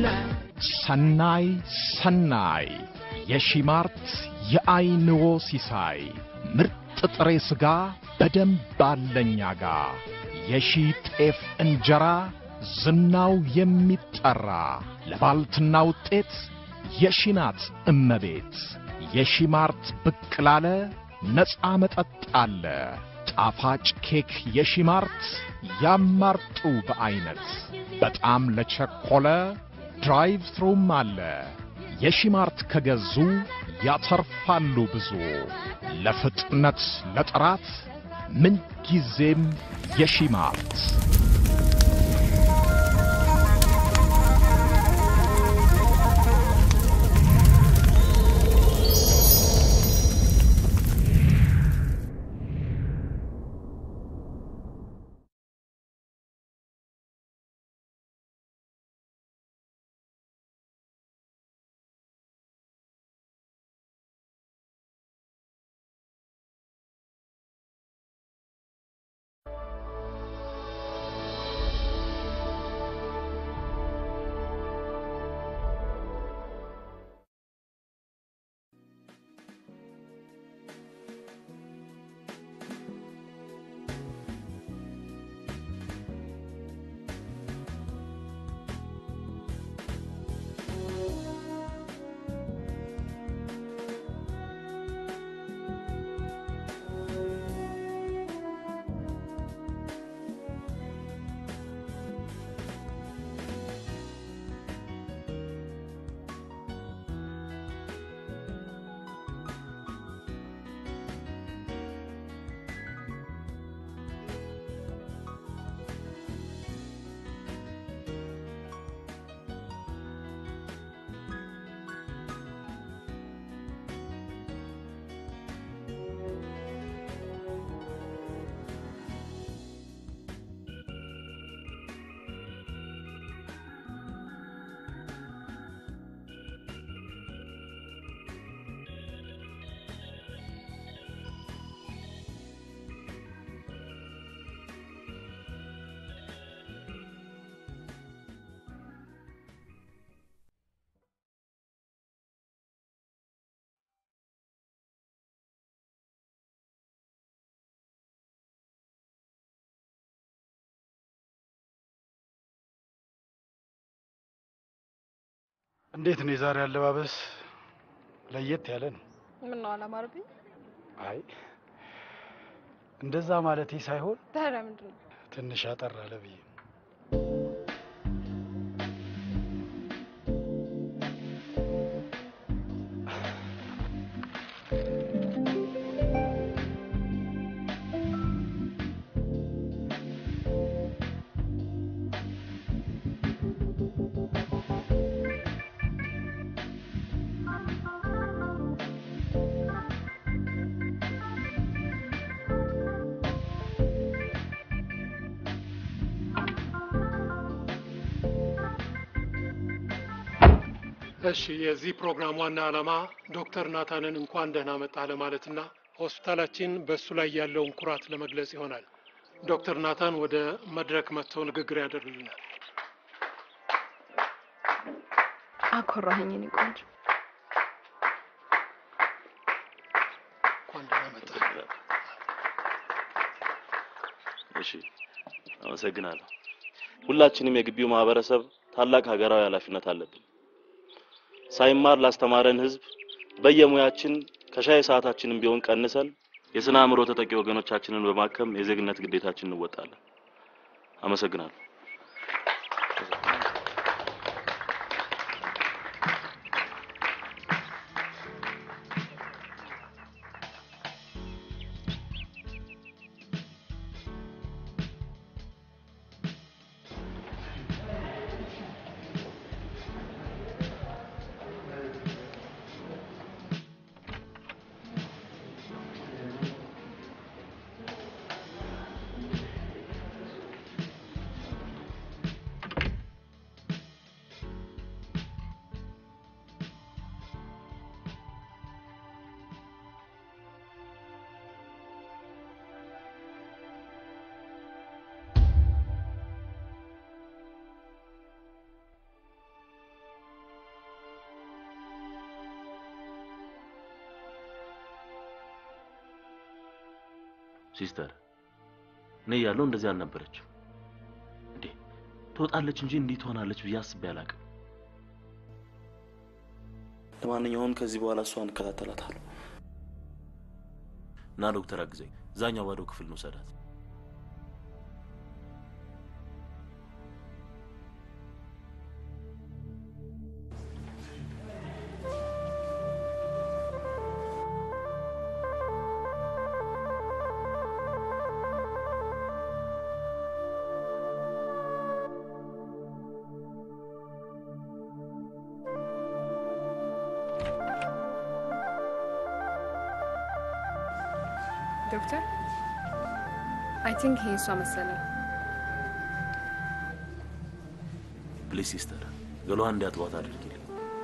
ሰናይ ሰናይ የሺማርት የአይንዎ ሲሳይ ምርጥ ጥሬ ሥጋ በደንብ አለኛ ጋ የሺ ጤፍ እንጀራ ዝናው የሚጠራ ለባልትና ውጤት የሺናት እመቤት የሺማርት ብቅ ላለ ነፃ መጠጥ አለ ጣፋጭ ኬክ የሺማርት ያማርጡ በዐይነት በጣም ለቸኮለ ድራይቭ ትሩም አለ የሺማርት ከገዙ ያተርፋሉ ብዙ ለፍጥነት ለጥራት ምንጊዜም የሺማርት እንዴት ነው የዛሬ አለባበስ? ለየት ያለ ነው። ምን ነው አላማረብኝ? አይ እንደዛ ማለቴ ሳይሆን ታዲያ ምንድን ነው? ትንሽ አጠር አለ ብዬ እሺ የዚህ ፕሮግራም ዋና ዓላማ ዶክተር ናታንን እንኳን ደህና መጣ ለማለትና ሆስፒታላችን በእሱ ላይ ያለውን ኩራት ለመግለጽ ይሆናል። ዶክተር ናታን ወደ መድረክ መጥተው ንግግር ያደርግልናል። አኮራኸኝ የኔ ቆንጆ። እንኳን ደህና መጣ። እሺ አመሰግናለሁ። ሁላችንም የግቢው ማህበረሰብ ታላቅ ሀገራዊ ኃላፊነት አለብን። ሳይማር ላስተማረን ህዝብ በየሙያችን ከሻይ ሰዓታችንም ቢሆን ቀንሰን የስነ አእምሮ ተጠቂ ወገኖቻችንን በማከም የዜግነት ግዴታችን እንወጣለን። አመሰግናለሁ። ሲስተር እኔ እያለሁ እንደዚህ አልነበረችም እንዴ። ትወጣለች እንጂ እንዲህ ትሆናለች ብዬ አስቤ አላውቅም። ለማንኛውም ከዚህ በኋላ እሷን እከታተላታለሁ እና ዶክተር አግዘኝ፣ እዛኛው ባዶ ክፍል ነው ሰዳት። ዶክተር አይ ቲንክ ይሄ እሷ መሰለኝ። ፕሊዝ ሲስተር፣ ገሏን እንዲያጥቧት አድርጊልኝ።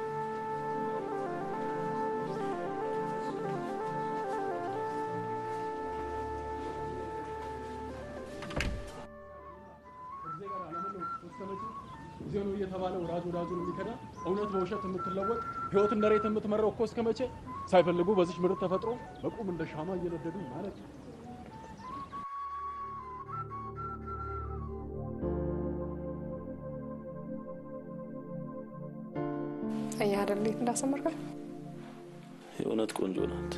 ጊዜ ነው እየተባለ ወዳጅ ወዳጁን የሚከዳ እውነት በውሸት የምትለወጥ ህይወት እንደ ሬት የምትመራው እኮ እስከ መቼ ሳይፈልጉ በዚች ምድር ተፈጥሮ በቁም እንደ ሻማ እየነደዱ ማለት ነው። አየህ አይደል እንዴት እንዳሰመርካል። የእውነት ቆንጆ ናት።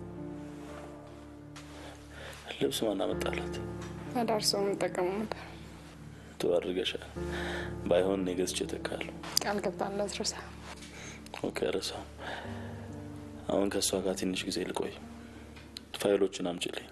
ልብስ ማን አመጣላት? አዳር ሰው የምጠቀሙ ነበር። ጥሩ አድርገሻል። ባይሆን እኔ ገዝቼ እተካለሁ። ቃል ገብታለት ረሳ። ኦኬ፣ ረሳው። አሁን ከእሷ ጋር ትንሽ ጊዜ ልቆይ። ፋይሎችን አምጪልኝ።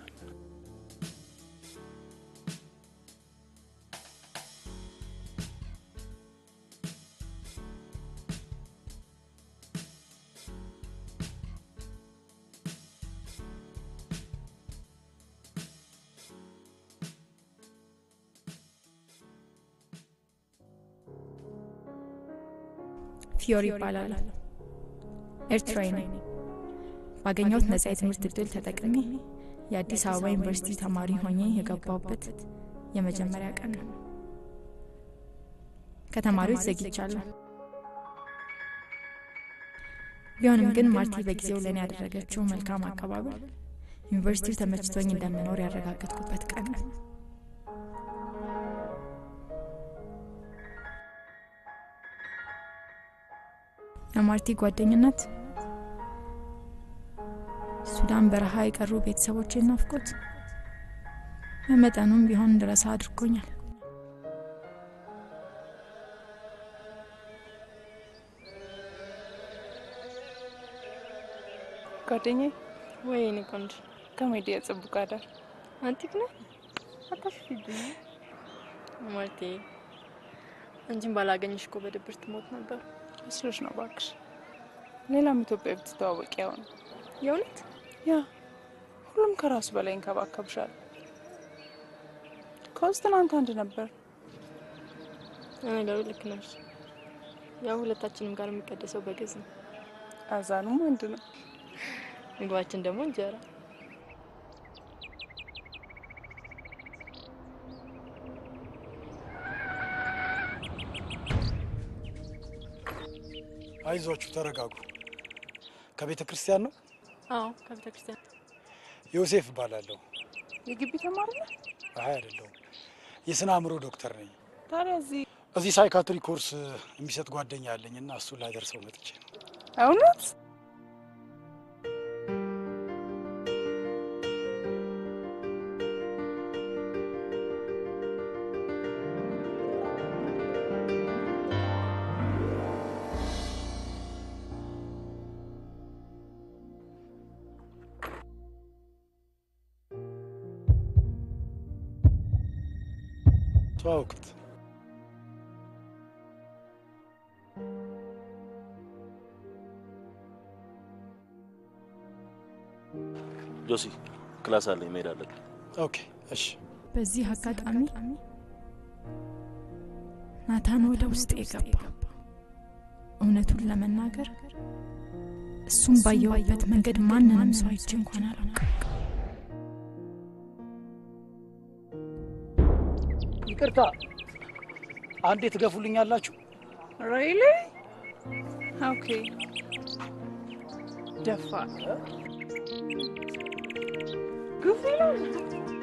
ፊዮሪ ይባላል። ኤርትራዊ ነኝ። ባገኘሁት ነጻ የትምህርት እድል ተጠቅሜ የአዲስ አበባ ዩኒቨርሲቲ ተማሪ ሆኜ የገባሁበት የመጀመሪያ ቀን ነው። ከተማሪዎች ዘግይቻለሁ። ቢሆንም ግን ማርቲ በጊዜው ለእኔ ያደረገችው መልካም አቀባበል ዩኒቨርሲቲው ተመችቶኝ እንደምኖር ያረጋገጥኩበት ቀን ነው። የማርቲ ጓደኝነት ሱዳን በረሃ የቀሩ ቤተሰቦቼን ናፍቆት በመጠኑም ቢሆን እንድረሳ አድርጎኛል። ጓደኛዬ ወይ እኔ ቆንጆ ከሜዲ የጽቡቅ አዳር አንቲክ ነው አታሽፊብኝ ማለቴ አንቺን ባላገኝሽ እኮ በድብር ትሞት ነበር። መስሎሽ ነው እባክሽ። ሌላም ኢትዮጵያ ብትተዋወቂ ያው ነው። የእውነት ያ ሁሉም ከራሱ በላይ እንከባከብሻል። ከውስጥ ትናንት አንድ ነበር። ለነገሩ ልክ ነሽ። ያው ሁለታችንም ጋር የሚቀደሰው በግዝ ነው። አዛኑም አንድ ነው። ምግባችን ደግሞ እንጀራ። አይዟችሁ፣ ተረጋጉ። ከቤተ ክርስቲያን ነው። አዎ ከቤተ ክርስቲያን ዮሴፍ እባላለሁ። የግቢ ተማሪ ነው። አይ አይደለሁም፣ የስነ አእምሮ ዶክተር ነኝ። ታዲያ እዚህ እዚህ ሳይካትሪ ኮርስ የሚሰጥ ጓደኛ አለኝ እና እሱን ላደርሰው መጥቼ ነው። እውነት ተዋውቁት። ጆሲ ክላስ አለኝ መሄድ አለብኝ። ኦኬ፣ እሺ። በዚህ አጋጣሚ ናታን ወደ ውስጥ የገባ እውነቱን ለመናገር እሱም ባየሁበት መንገድ ማንንም ሰው አይቼ እንኳን አላውቅም። ይቅርታ፣ አንዴ ትገፉልኛላችሁ? ሬይሊ ኦኬ። ደፋ ግፍ ይላል።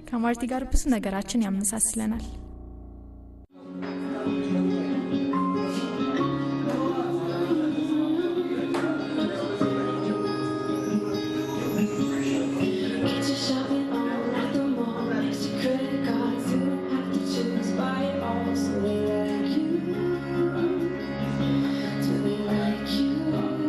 ከማርቲ ጋር ብዙ ነገራችን ያመሳስለናል። Get your shopping on at the mall. Next to credit cards, you don't have to choose. Buy it all, so they like you. Do they like you?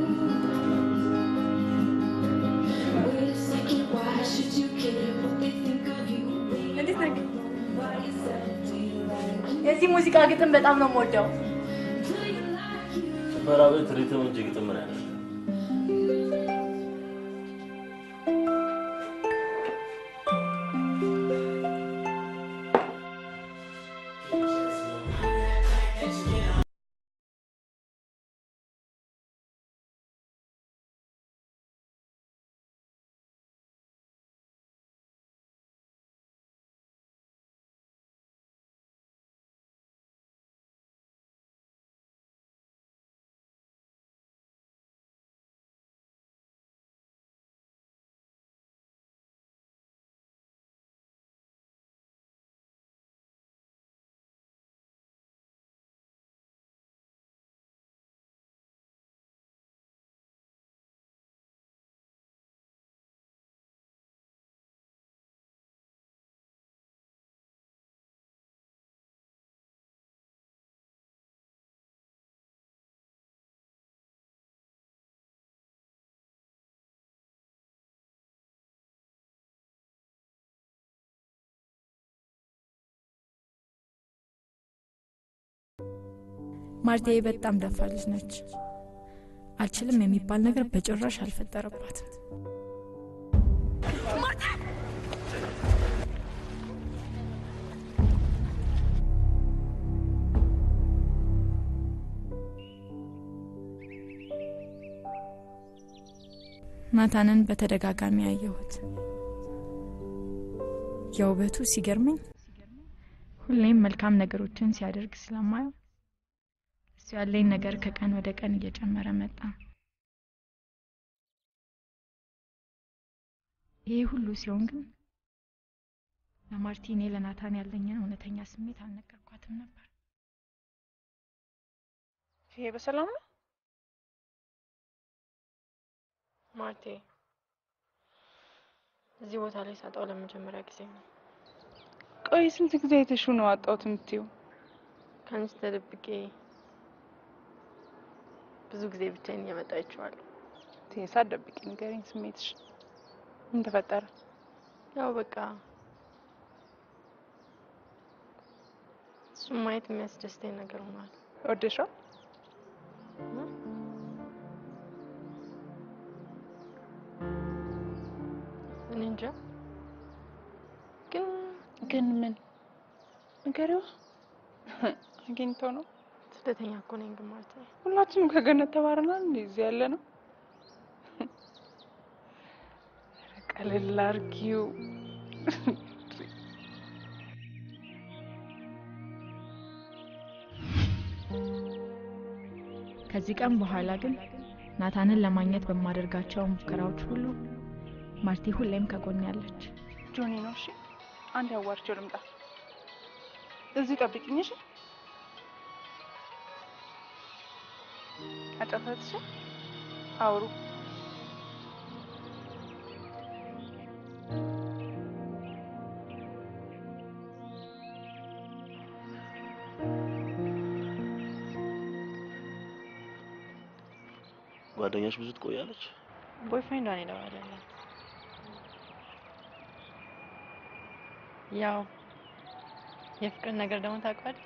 Wait a second, why should you care what they think of you? እንዴት ነህ? By yourself, do you like you? የዚህ ሙዚቃ ግጥም በጣም ነው የምወደው። ጭፈራ ቤት ሪትም እንጂ ግጥም ምን ያለ ማርቴ በጣም ደፋር ልጅ ነች። አልችልም የሚባል ነገር በጭራሽ አልፈጠረባትም። ናታንን በተደጋጋሚ ያየሁት የውበቱ ሲገርመኝ ሁሌም መልካም ነገሮችን ሲያደርግ ስለማየው እሱ ያለኝ ነገር ከቀን ወደ ቀን እየጨመረ መጣ። ይሄ ሁሉ ሲሆን ግን ለማርቲ እኔ ለናታን ያለኝን እውነተኛ ስሜት አልነገርኳትም ነበር። ይሄ በሰላም ነው? ማርቴ እዚህ ቦታ ላይ ሳጣው ለመጀመሪያ ጊዜ ነው። ቆይ ስንት ጊዜ አይተሽው ነው አጣሁት የምትይው? ከአንቺ ተደብቄ ብዙ ጊዜ ብቻዬን እየመጣ አይቼዋለሁ። ቴሳ ደብቂ፣ ንገሪኝ ስሜትሽ ምን ተፈጠረ? ያው በቃ እሱም ማየት የሚያስደስተኝ ነገር ሆኗል። ወደሻል? እኔ እንጃ ግን ግን ምን ንገሪዋ። አግኝተው ነው? ስደተኛ እኮ ነኝ። ግን ማርቴ ሁላችንም ከገነት ተባረናል እንዴ? እዚህ ያለ ነው። ኧረ ቀለል አድርጊው። ከዚህ ቀን በኋላ ግን ናታንን ለማግኘት በማደርጋቸው ሙከራዎች ሁሉ ማርቲ ሁሌም ከጎን ያለች። ጆኒ ነው። እሺ አንድ ያዋርቸው ልምጣ። እዚህ ጠብቂኝ። እሺ አጫፈትሽ አውሩ። ጓደኛሽ ብዙ ትቆያለች? ቦይፍሬንዷን የደወለላት ያው የፍቅር ነገር ደግሞ ታውቀዋለህ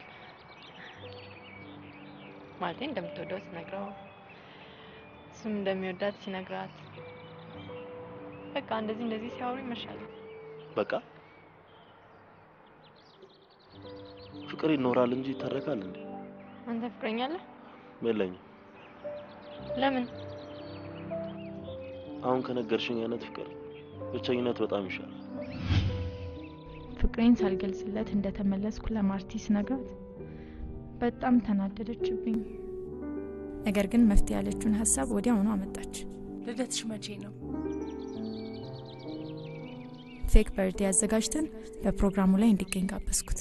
ማለቴ እንደምትወደው ሲነግረው እሱም እንደሚወዳት ሲነግራት በቃ እንደዚህ እንደዚህ ሲያወሩ ይመሻል። በቃ ፍቅር ይኖራል እንጂ ይተረካል እንዴ? አንተ ፍቅረኛ አለህ? የለኝም። ለምን? አሁን ከነገርሽኝ አይነት ፍቅር ብቸኝነት በጣም ይሻላል። ፍቅሬን ሳልገልጽለት እንደተመለስኩ ለማርቲ ስነግራት በጣም ተናደደችብኝ። ነገር ግን መፍትሄ ያለችውን ሀሳብ ወዲያውኑ አመጣች። ልደትሽ መቼ ነው? ፌክ በርዴ አዘጋጅተን በፕሮግራሙ ላይ እንዲገኝ ጋበዝኩት።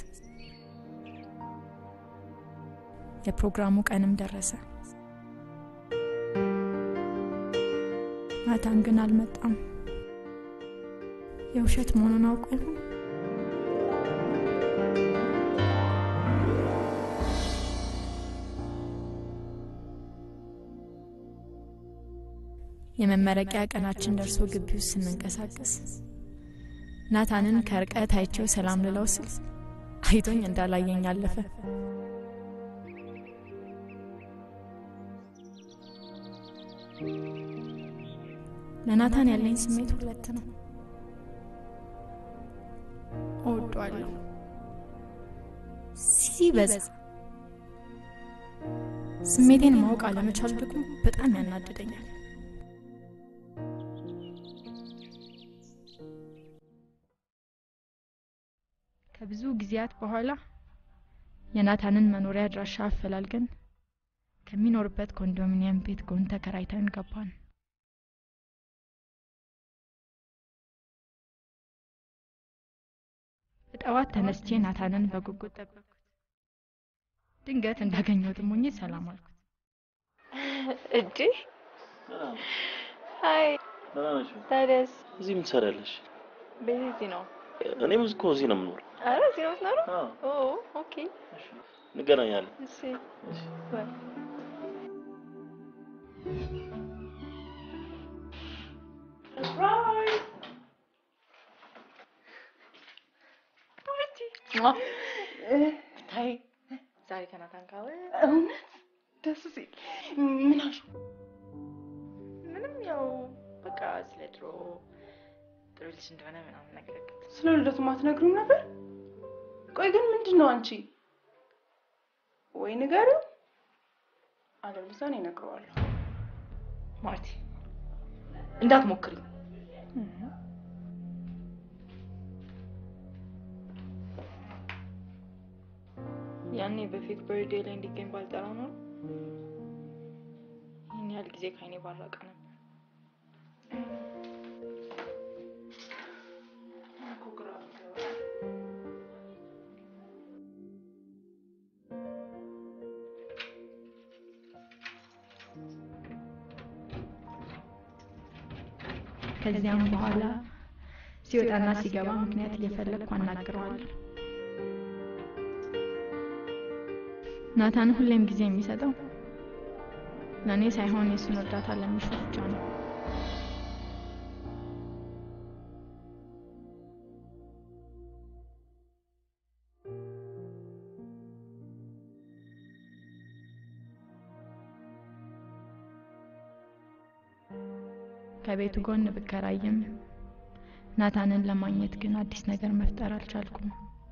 የፕሮግራሙ ቀንም ደረሰ። ናታን ግን አልመጣም። የውሸት መሆኑን አውቆ ይሆን? የመመረቂያ ቀናችን ደርሶ ግቢ ውስጥ ስንንቀሳቀስ ናታንን ከርቀት አይቼው ሰላም ልለው ስል አይቶኝ እንዳላየኝ አለፈ። ለናታን ያለኝ ስሜት ሁለት ነው። እወደዋለሁ ሲበዛ፣ ስሜቴን ማወቅ አለመቻል ደግሞ በጣም ያናድደኛል። ከብዙ ጊዜያት በኋላ የናታንን መኖሪያ አድራሻ አፈላልገን ከሚኖርበት ኮንዶሚኒየም ቤት ጎን ተከራይተን ገባን። በጠዋት ተነስቼ ናታንን በጉጉት ጠበቅኩት። ድንገት እንዳገኘሁት ሞኝ ሰላም አልኩት። እጅ ሀይ፣ ታዲያስ እዚህ ምን ትሰሪያለሽ? ቤት እዚህ ነው። እኔም እኮ እዚህ ነው የምኖረው። አረ እዚህ ነው የምትኖረው? ኦ ኦኬ። እንገናኛለን። እሺ ባይ። ታይ ዛሬ ከናታን ጋር እውነት ደስ ሲል ምን አልሽ? ምንም ያው በቃ ስለ ድሮ ጥሩ ልጅ እንደሆነ ምናምን ነገር ስለ ልደቱ ማትነግሪው ነበር? ቆይ ግን ምንድን ነው አንቺ? ወይ ንገሪው፣ አለበለዚያ እኔ እነግረዋለሁ። ማርቲ እንዳትሞክሪ። ያኔ በፌክ በርዴ ላይ እንዲገኝ ባልጠራ ነው ይህን ያህል ጊዜ ከአይኔ ባራቀ ነበር። ከዚያም በኋላ ሲወጣና ሲገባ ምክንያት እየፈለግኩ አናግረዋለሁ። ናታን ሁሌም ጊዜ የሚሰጠው ለእኔ ሳይሆን የእሱን እርዳታ ለሚሹ ብቻ ነው። ከቤቱ ጎን ብከራይም ናታንን ለማግኘት ግን አዲስ ነገር መፍጠር አልቻልኩም።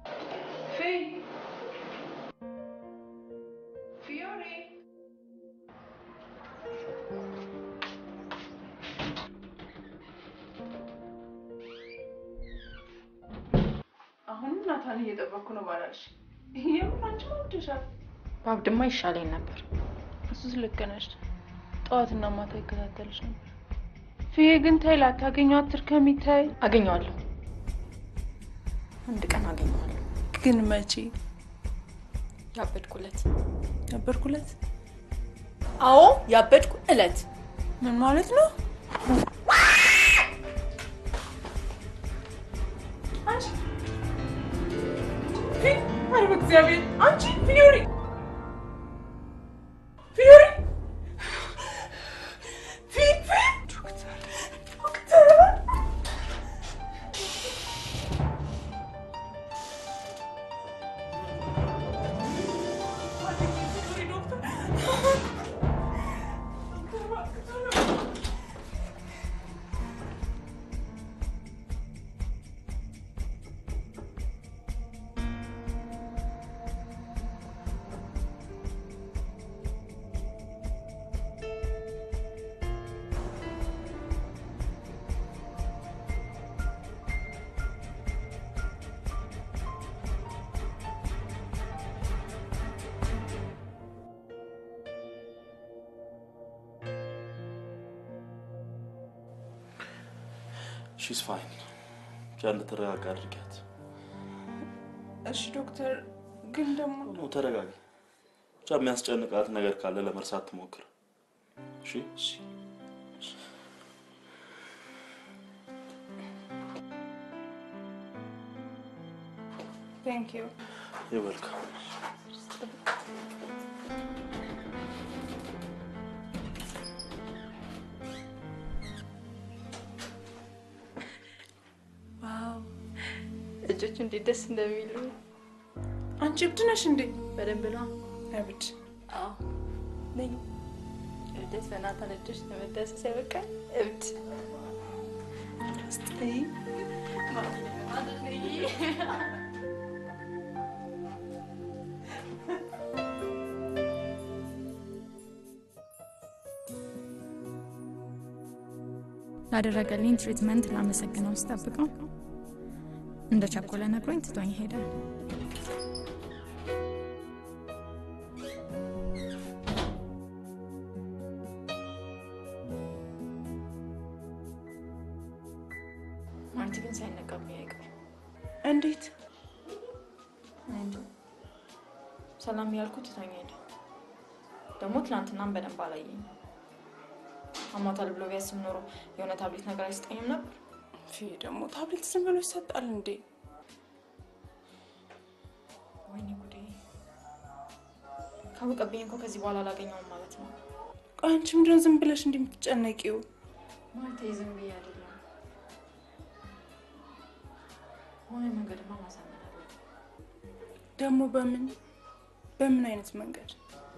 አሁንም ናታን እየጠበኩ ነው ባላልሽ፣ የምር አንቺ ወደሻል። ባብድማ ይሻለኝ ነበር። እሱስ ልክ ነሽ። ጠዋትና ማታ ይከታተልሽ ነበር። ፍዬ ግን ታይ ላታገኘው አትርከሚ። ታይ አገኘዋለሁ፣ አንድ ቀን አገኘዋለሁ። ግን መቼ? ያበድኩለት ነበርኩለት። አዎ ያበድኩ እለት ምን ማለት ነው? አንቺ ኧረ በእግዚአብሔር አንቺ ፊዮሪ ፊዮሪ ፊፊ ዶክተር ዶክተር ሺስ ፋይን ብቻ እንድትረጋጋ አድርጊያት። እሺ ዶክተር፣ ግን ደግሞ ነው ተረጋጊ። ብቻ የሚያስጨንቃት ነገር ካለ ለመርሳት ትሞክር። እሺ ቴንክ ዩ ይወልካም። ዋው እጆቹ እንዴት ደስ እንደሚሉ አንቺ እብድ ነሽ እንዴ? በደንብ ነው። እብድ አዎ ነኝ። እብደት በናታን እጆች ለመዳሰስ ያበቃል። እብድ እስቲ ላደረገልኝ ትሪትመንት ላመሰግነው ስጠብቀው እንደ ቸኮለ ነግሮኝ ትቶኝ ሄደ። ማርቲ ግን ሳይነቃብኝ አይቀርም። እንዴት እኔ እንጃ። ሰላም ያልኩት ትቶኝ ሄደ። ደግሞ ትናንትናም በደንብ አላየኝ። አሟታል ብሎ ቢያስብ ኖሮ የሆነ ታብሌት ነገር አይሰጠኝም ነበር። ፊ ደግሞ ታብሌት ዝም ብሎ ይሰጣል እንዴ? ወይኔ ጉዴ! ካወቀብኝ እኮ ከዚህ በኋላ አላገኘውም ማለት ነው። ቆይ አንቺ ምንድነው ዝም ብለሽ እንዲህ የምትጨነቂው? ማለቴ ዝም ብዬ አይደለም። ሆነ መንገድማ ማሳመን አለ። ደግሞ በምን በምን አይነት መንገድ?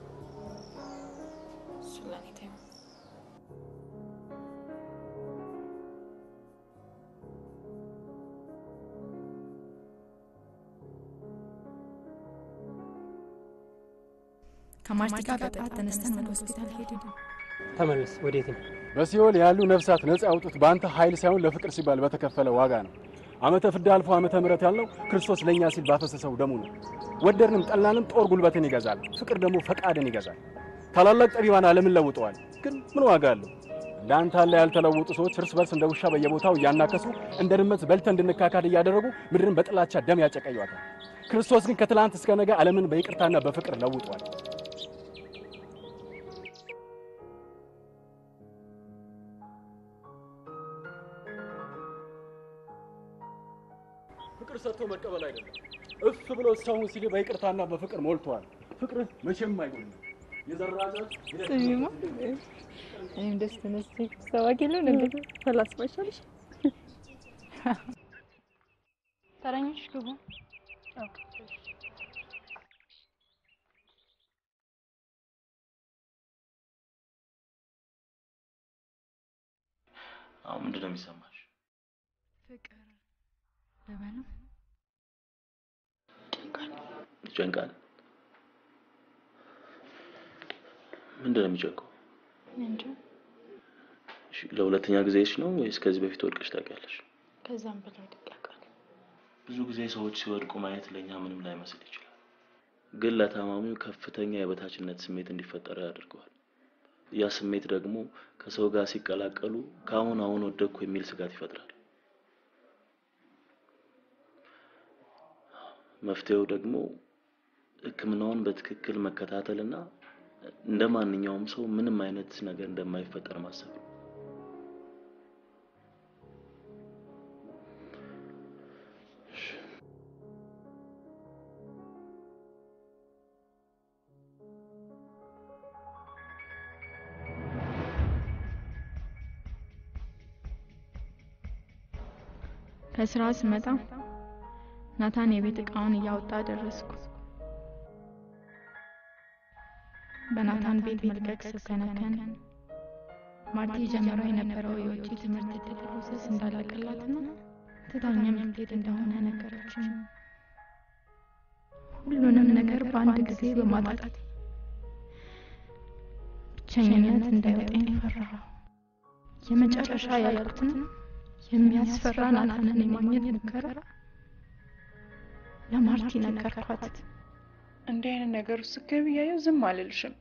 እሱ ለእኔ ተይው። ከማርቲ ጋር በጠዋት ተነስተን ወደ ሆስፒታል ሄድን። ተመለስ። ወዴት ነው? በሲኦል ያሉ ነፍሳት ነፃ ያውጡት በአንተ ኃይል ሳይሆን ለፍቅር ሲባል በተከፈለ ዋጋ ነው። ዓመተ ፍዳ አልፎ ዓመተ ምሕረት ያልነው ክርስቶስ ለእኛ ሲል ባፈሰሰው ደሙ ነው። ወደድንም ጠላንም ጦር ጉልበትን ይገዛል፣ ፍቅር ደግሞ ፈቃድን ይገዛል። ታላላቅ ጠቢባን ዓለምን ለውጠዋል፣ ግን ምን ዋጋ አለው? ለአንተ አለ ያልተለወጡ ሰዎች እርስ በርስ እንደ ውሻ በየቦታው እያናከሱ እንደ ድመት በልተን እንድንካካድ እያደረጉ ምድርን በጥላቻ ደም ያጨቀዩታል። ክርስቶስ ግን ከትላንት እስከ ነገ ዓለምን በይቅርታና በፍቅር ለውጧል። ፍቅር ሰጥቶ መቀበል አይደለም፣ እፍ ብሎ ሰውን ሲል በይቅርታና በፍቅር ሞልቷል። ፍቅር መቼም አይጎልም። የዘራናት ስሚማ እኔም ደስ ተነስቼ ሰባኪ የለው ነገር ፈላስፋ ይሻልሽ። ተረኞች ግቡ። አሁን ምንድን ነው የሚሰማሽ? ፍቅር ልበለው ይጨንቃል። ምንድን ነው የሚጨንቀው? እንጃ እሺ፣ ለሁለተኛ ጊዜሽ ነው ወይስ ከዚህ በፊት ወድቀሽ ታውቂያለሽ? ከዛም በላይ ድቃቃል። ብዙ ጊዜ ሰዎች ሲወድቁ ማየት ለእኛ ምንም ላይመስል ይችላል፣ ግን ለታማሚው ከፍተኛ የበታችነት ስሜት እንዲፈጠረው ያደርገዋል። ያ ስሜት ደግሞ ከሰው ጋር ሲቀላቀሉ ከአሁን አሁን ወደቅኩ የሚል ስጋት ይፈጥራል። መፍትሄው ደግሞ ሕክምናውን በትክክል መከታተልና እንደ ማንኛውም ሰው ምንም አይነት ነገር እንደማይፈጠር ማሰብ ነው። ከስራ ስመጣ ናታን የቤት እቃውን እያወጣ ደረስኩ። በናታን ቤት መልቀቅ ስከነከን ማርቲ ጀምሮ የነበረው የውጭ ትምህርት ዕድል ፕሮሰስ እንዳላለቀላትና ትታኛም ልትሄድ እንደሆነ ነገረችኝ። ሁሉንም ነገር በአንድ ጊዜ በማጣት ብቸኝነት እንዳይወጣኝ ፈራሁ። የመጨረሻ ያልኩትን የሚያስፈራ ናታንን የማግኘት ሙከራ ለማርቲ ነገርኳት። እንዲህ አይነት ነገር ውስጥ ስትገቢ እያየሁ ዝም አልልሽም።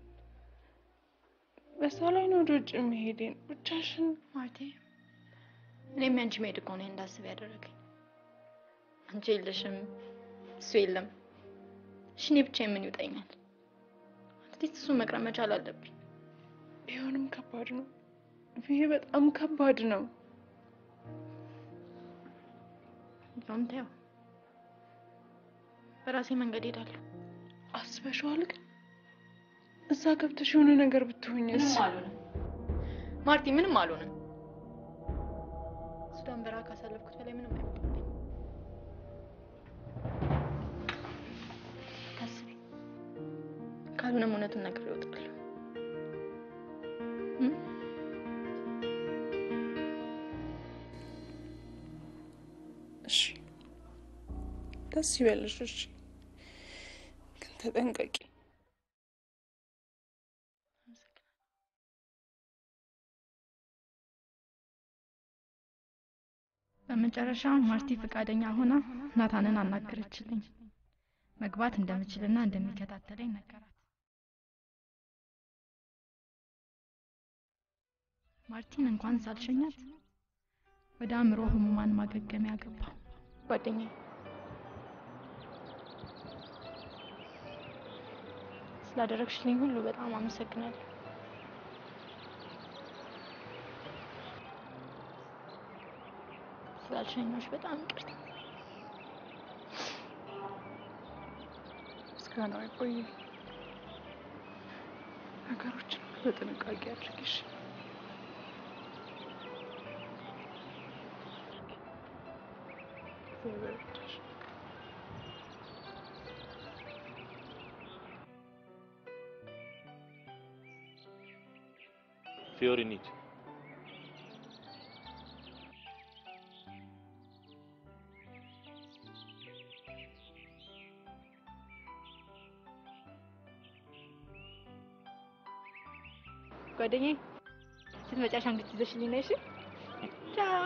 በዛ ላይ ነው ወደ ውጭ መሄዴን ብቻሽን ማለቴ እኔም ያንቺ መሄድ እኮ ነው እንዳስብ ያደረገኝ። አንቺ የለሽም፣ እሱ የለም። እሺ እኔ ብቻዬን ምን ይውጠኛል? አትሊስት እሱን መቅረብ መቻል አለብኝ። ቢሆንም ከባድ ነው። ይሄ በጣም ከባድ ነው። እንደውም ተይው፣ በራሴ መንገድ ሄዳለሁ። አስበሽዋል? ግን እዛ ገብተሽ የሆነ ነገር ብትሆኝስ? ምንም አልሆንም ማርቲ፣ ምንም አልሆንም። ሱዳን በረሃ ካሳለፍኩት በላይ ምንም አይመጣልኝ። ታስቢ፣ ካልሆነም እውነቱን ነግሬ እወጣለሁ። እም? እሺ ደስ ይበልሽ። እሺ ግን ተጠንቀቂ። በመጨረሻ ማርቲ ፈቃደኛ ሆና ናታንን አናገረችልኝ። መግባት እንደምችልና እንደሚከታተለኝ ነገራት። ማርቲን እንኳን ሳልሸኛት ወደ አእምሮ ህሙማን ማገገሚያ ገባሁ። ጓደኛዬ ስላደረግሽልኝ ሁሉ በጣም አመሰግናለሁ። ስላልሸኞች በጣም ይቅርታ። ምስጋናው አይቆይ። ነገሮችን በጥንቃቄ አድርጊሽ። እግዚአብሔር ይርዳሽ። ፊዮሪ እንሂድ። ጓደኛዬ ስትመጪ አሻንጉሊት ይዘሽልኝ ነይ። እሺ ቻው።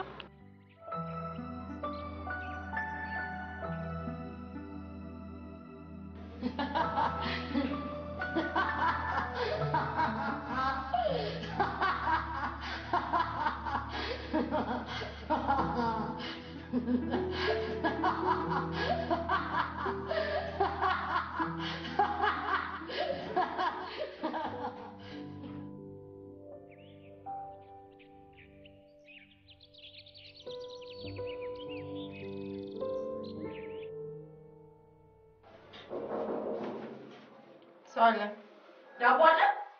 ሰው አለ። ዳቦ አለ።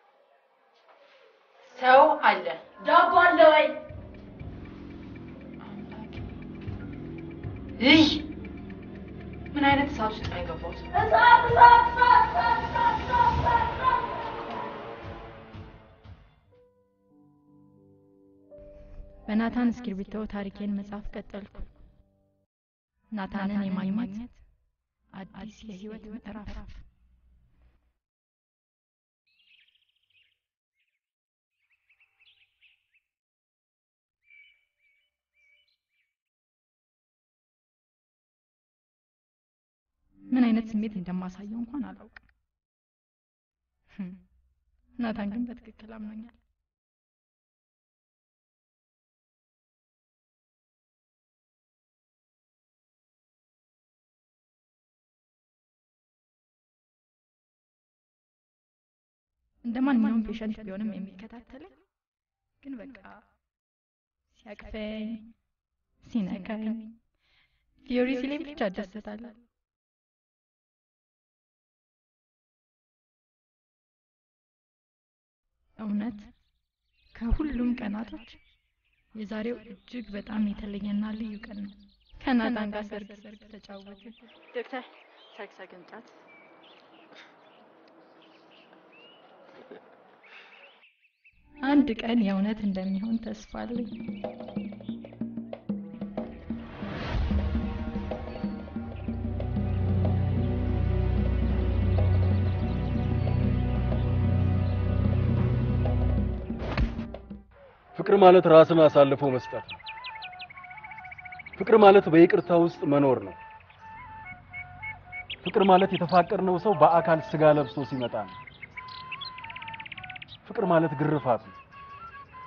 ሰው አለ። ዳቦ አለ ወይ? ይህ ምን አይነት እሳት ውስጥ ነው የገባሁት? በናታን እስክሪብቶ ታሪኬን መጻፍ ቀጠልኩ። ናታንን የማግኘት አዲስ የህይወት ምዕራፍ ምን አይነት ስሜት እንደማሳየው እንኳን አላውቅም። ህም፣ ናታን ግን በትክክል አምኖኛል። እንደ ማንኛውም ፔሸንት ቢሆንም የሚከታተለኝ ግን በቃ ሲያቅፈኝ፣ ሲነካኝ፣ ፊዮሪ ሲለኝ ብቻ እደሰታለሁ። እውነት ከሁሉም ቀናቶች የዛሬው እጅግ በጣም የተለየና ልዩ ቀን ነው። ከናታን ጋር ሰርግ ሰርግ ተጫወትን። ዶክተር ሰርግ ሰርግ እንጫወት። አንድ ቀን የእውነት እንደሚሆን ተስፋ አለኝ። ፍቅር ማለት ራስን አሳልፎ መስጠት ነው። ፍቅር ማለት በይቅርታ ውስጥ መኖር ነው። ፍቅር ማለት የተፋቀርነው ሰው በአካል ስጋ ለብሶ ሲመጣ ነው። ፍቅር ማለት ግርፋት ነው።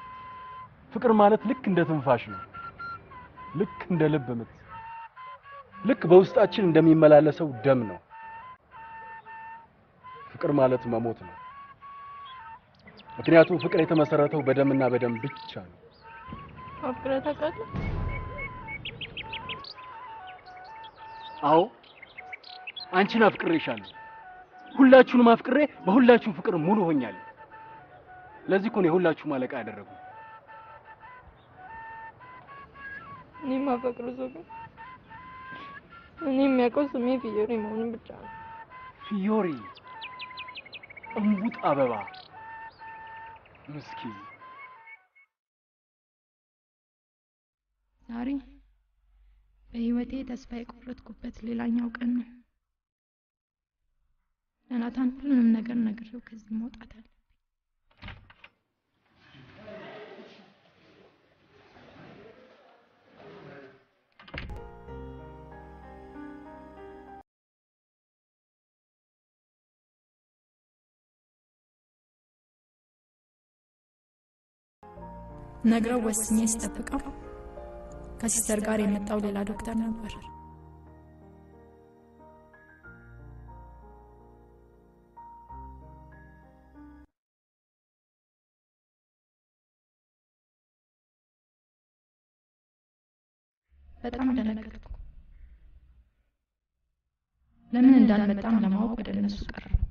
ፍቅር ማለት ልክ እንደ ትንፋሽ ነው። ልክ እንደ ልብ ምት። ልክ በውስጣችን እንደሚመላለሰው ደም ነው። ፍቅር ማለት መሞት ነው። ምክንያቱም ፍቅር የተመሰረተው በደምና በደም ብቻ ነው። አፍቅረህ ታውቃለህ? አዎ አንቺን አፍቅሬሻለሁ። ሁላችሁንም አፍቅሬ በሁላችሁም ፍቅር ሙሉ ሆኛለሁ። ለዚህ እኮ ነው የሁላችሁም አለቃ ያደረጉ። እኔ የማፈቅረው ሰው ግን እኔ የሚያውቀው ስሜ ፊዮሪ መሆኑን ብቻ ነው። ፊዮሪ እምቡጥ አበባ ምስኪን ዛሬ በህይወቴ ተስፋ የቆረጥኩበት ሌላኛው ቀን ነው። ለናታን ሁሉንም ነገር ነግሬው ከዚህ መውጣት አለ። ነግረው ወስኜ ስጠብቀው ከሲስተር ጋር የመጣው ሌላ ዶክተር ነበር። በጣም ደነገጥኩ። ለምን እንዳልመጣም ለማወቅ ወደ እነሱ ቀረብኩ።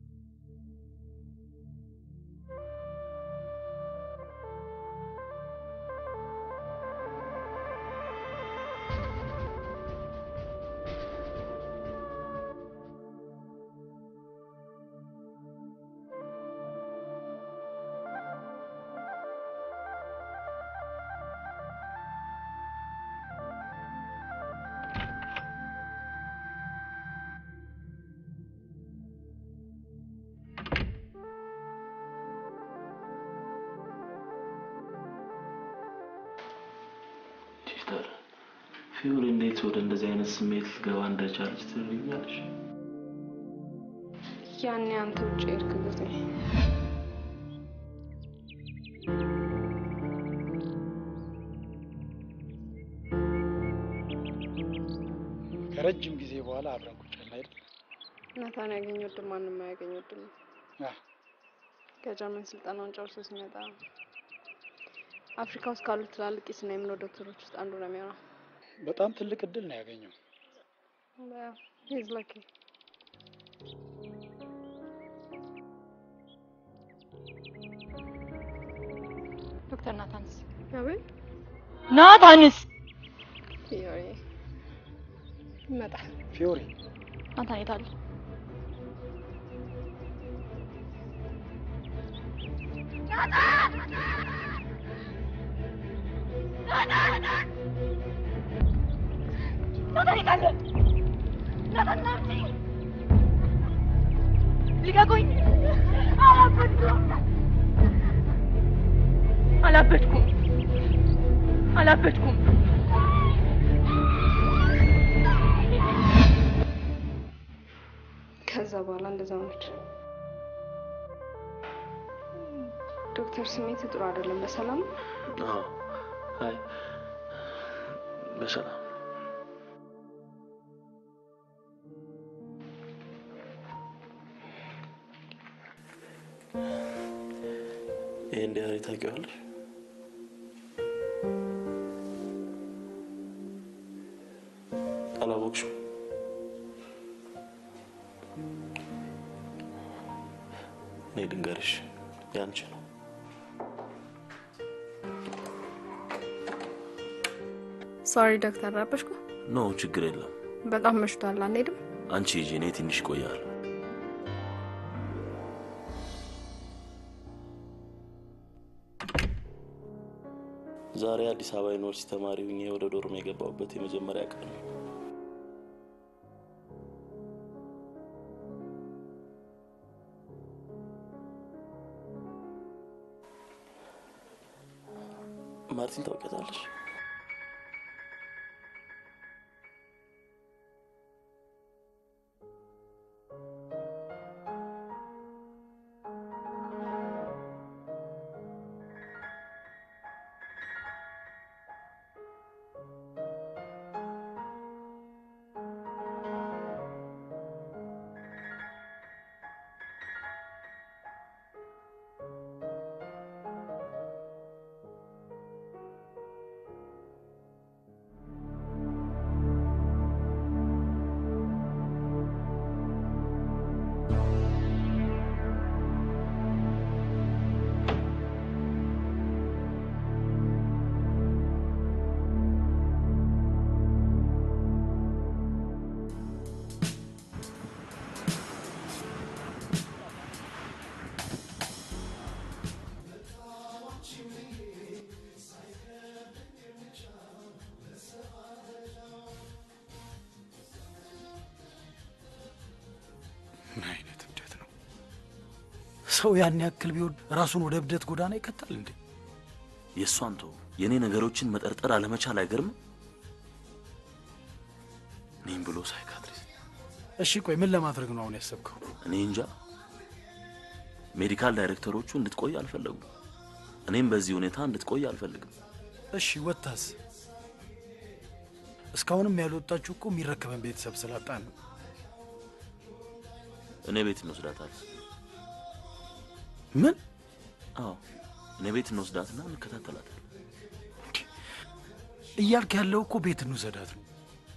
ሲስተር ፊዮሪ እንዴት ወደ እንደዚህ አይነት ስሜት ልትገባ እንደቻለች ትነግሪኛለሽ? ያኔ አንተ ውጭ ሄድክ ጊዜ ከረጅም ጊዜ በኋላ አብረን ቁጭ ያልን አይደል? ናታን ያገኘው ድል ማንም አያገኘው ድል ነው። አ፣ ከጀርመን ስልጠናውን ጨርሶ ሲመጣ አፍሪካ ውስጥ ካሉት ትላልቅ የስነ አእምሮ ዶክተሮች ውስጥ አንዱ ነው የሚሆነው። በጣም ትልቅ እድል ነው ያገኘው። ሂዝ ላኪ ዶክተር ናታንስ አቤት ናታንስ ፊዮሪ ይመጣል። ፊዮሪ ናታን የት አለ? ናታን የት አለ? ናታን ናምጪ ልቀቁኝ! አላበድኩም አላበድኩም አላበድኩም። ከዛ በኋላ እንደዛ ሆነች። ዶክተር ስሜት ጥሩ አይደለም። በሰላም አዎ። አይ በሰላም ይሄን ዲያሪ ታውቂዋለሽ? አላወቅሽም? እኔ ድንገርሽ ያንቺ ነው። ሶሪ ዶክተር ረበሽኩ። ኖ ችግር የለም። በጣም መሽቷል። አንሄድም? አንቺ ሂጂ፣ እኔ ትንሽ እቆያለሁ። ዛሬ አዲስ አበባ ዩኒቨርሲቲ ተማሪ ሁኜ ወደ ዶርም የገባሁበት የመጀመሪያ ቀን ነው። ማርቲን ታውቂያታለሽ? ምን አይነት እብደት ነው? ሰው ያን ያክል ቢወድ ራሱን ወደ እብደት ጎዳና ይከታል እንዴ? የእሷን ተው። የእኔ ነገሮችን መጠርጠር አለመቻል አይገርምም? እኔም ብሎ ሳይካትሪስት። እሺ ቆይ ምን ለማድረግ ነው አሁን ያሰብከው? እኔ እንጃ። ሜዲካል ዳይሬክተሮቹ እንድትቆይ አልፈለጉም። እኔም በዚህ ሁኔታ እንድትቆይ አልፈልግም። እሺ ወታስ? እስካሁንም ያልወጣችሁ እኮ የሚረከበን ቤተሰብ ስላጣን ነው። እኔ ቤት እንወስዳታለን። ምን? አዎ እኔ ቤት እንወስዳትና እንከታተላታለን። እያልክ ያለው እኮ ቤት እንውሰዳት ነው።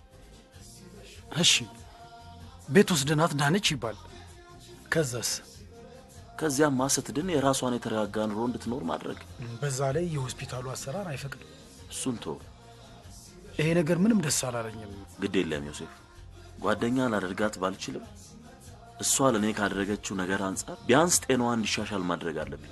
እሺ ቤት ወስደናት ዳነች ይባል። ከዛስ? ከዚያማ ስትድን የራሷን የተረጋጋ ኑሮ እንድትኖር ማድረግ። በዛ ላይ የሆስፒታሉ አሰራር አይፈቅድም። እሱን ተው። ይሄ ነገር ምንም ደስ አላለኝም። ግድ የለም ዮሴፍ፣ ጓደኛ ላደርጋት ባልችልም እሷ ለእኔ ካደረገችው ነገር አንጻር ቢያንስ ጤናዋ እንዲሻሻል ማድረግ አለብኝ።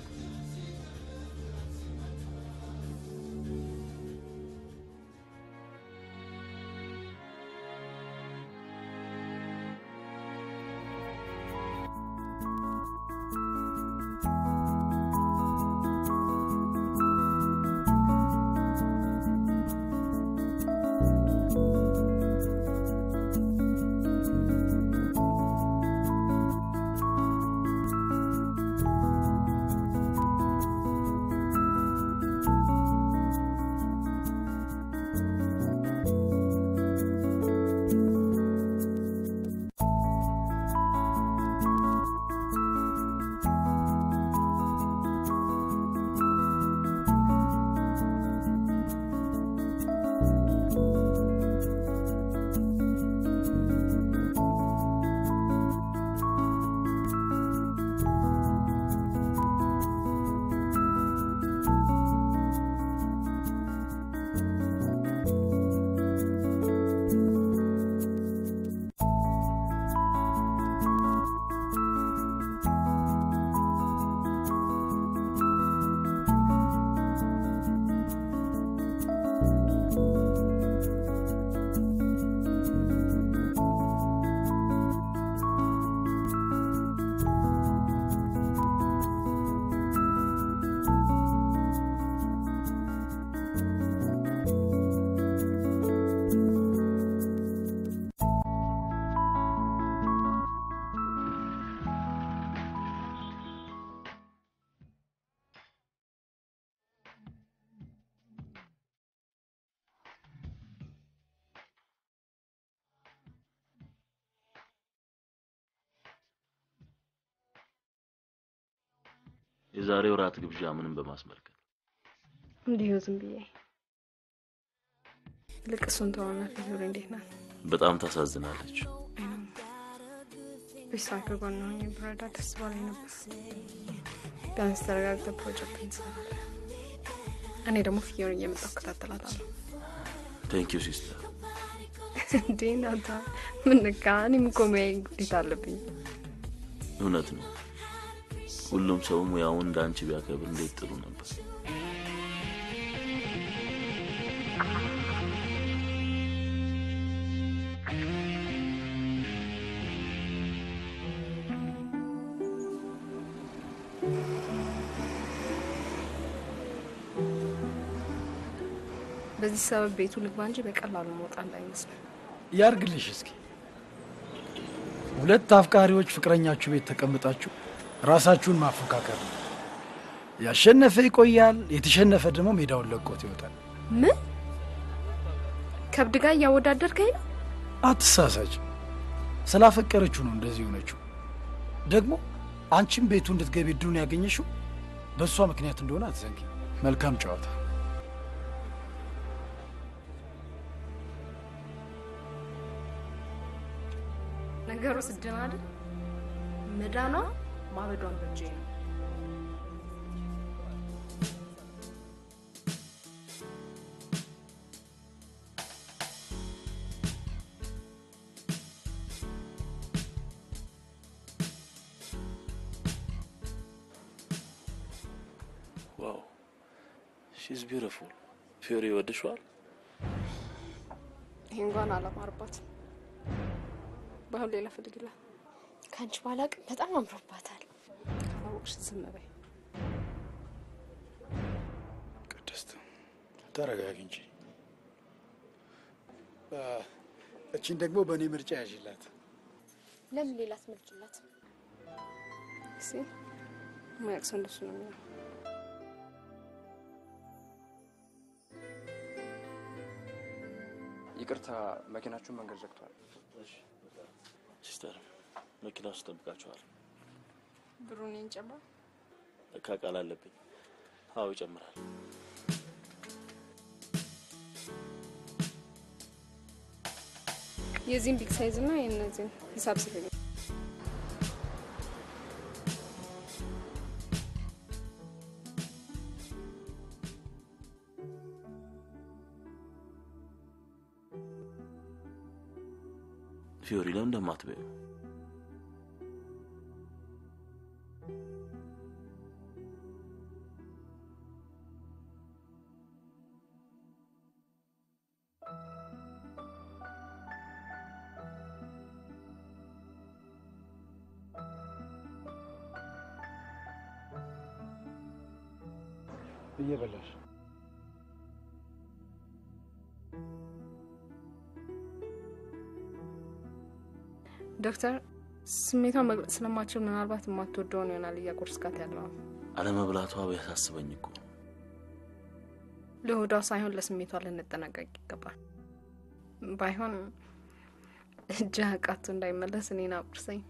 የዛሬው ራት ግብዣ ምንም በማስመልከት እንዲሁ ዝም ብዬ ልቅ እሱን ተዋና ፊዙር እንዴት ናት? በጣም ታሳዝናለች። ቤሳ ከጎን ሆኜ ብረዳ ደስ ባለኝ ነበር። ቢያንስ ተረጋግተህ ፕሮጀክት እንሰራለን። እኔ ደግሞ ፍየውን እየመጣሁ እከታተላታለሁ። ቴንክ ዩ ሲስተር። እንዴ ናታ ምን ነካ? እኔም እኮ ሙያዬ ግዴታ አለብኝ። እውነት ነው። ሁሉም ሰው ሙያውን እንደ አንቺ ቢያከብር እንዴት ጥሩ ነበር። በዚህ ሰበብ ቤቱ ልግባ እንጂ በቀላሉ መውጣ እንዳይመስል። ያርግልሽ። እስኪ ሁለት አፍቃሪዎች ፍቅረኛችሁ ቤት ተቀምጣችሁ ራሳችሁን ማፎካከር ነው። ያሸነፈ ይቆያል፣ የተሸነፈ ደግሞ ሜዳውን ለቆት ይወጣል። ምን ከብድ ጋር እያወዳደርከኝ ነው? አትሳሳች። ስላፈቀረችው ነው እንደዚህ የሆነችው። ደግሞ አንቺም ቤቱ እንድትገቢ እድሉን ያገኘሽው በእሷ ምክንያት እንደሆነ አትዘንጊ። መልካም ጨዋታ። ነገሩ ስድን አይደል? መዳኗ ማበዷን በእጄ ነው። ዋው ሺዝ ቢዩቲፉል። ፊዮሪ ይወድሽዋል? ይህ እንኳን አላማርባት። ባህል ሌላ ፈልግላል። ከአንቺ ባላቅም በጣም አምሮባታል። ካላወቅሽ ዝም በይ ቅድስት ተረጋጊ እንጂ። አ፣ እቺን ደግሞ በእኔ ምርጫ ያዥላት። ለምን ሌላ ትመርጭላት? እሺ ማያቅ ሰው እንደሱ ነው የሚሆነው። ይቅርታ፣ መኪናችሁን መንገድ ዘግቷል። ሲስተር መኪና ውስጥ ጠብቃችኋል። ብሩን ይንጨምራ ለካ ቃል አለብኝ። አዎ ይጨምራል። የዚህን ቢግ ሳይዝ እና የእነዚህን ሂሳብ ስልኝ። ፊዮሪ ለምን እንደማትበይው እየበላሽ ዶክተር ስሜቷን መግለጽ ስለማችል ምናልባት የማትወደውን ይሆናል እያቆርስካት ያለው አለመብላቷ ቢያሳስበኝ እኮ ለሆዷ ሳይሆን ለስሜቷ ልንጠነቀቅ ይገባል። ባይሆን እጅ አቃቱ እንዳይመለስ እኔን አቁርሰኝ።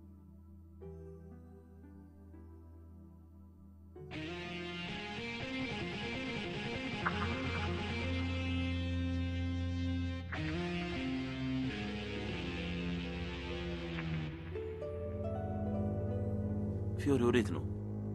ፊዮሪ ወዴት ነው?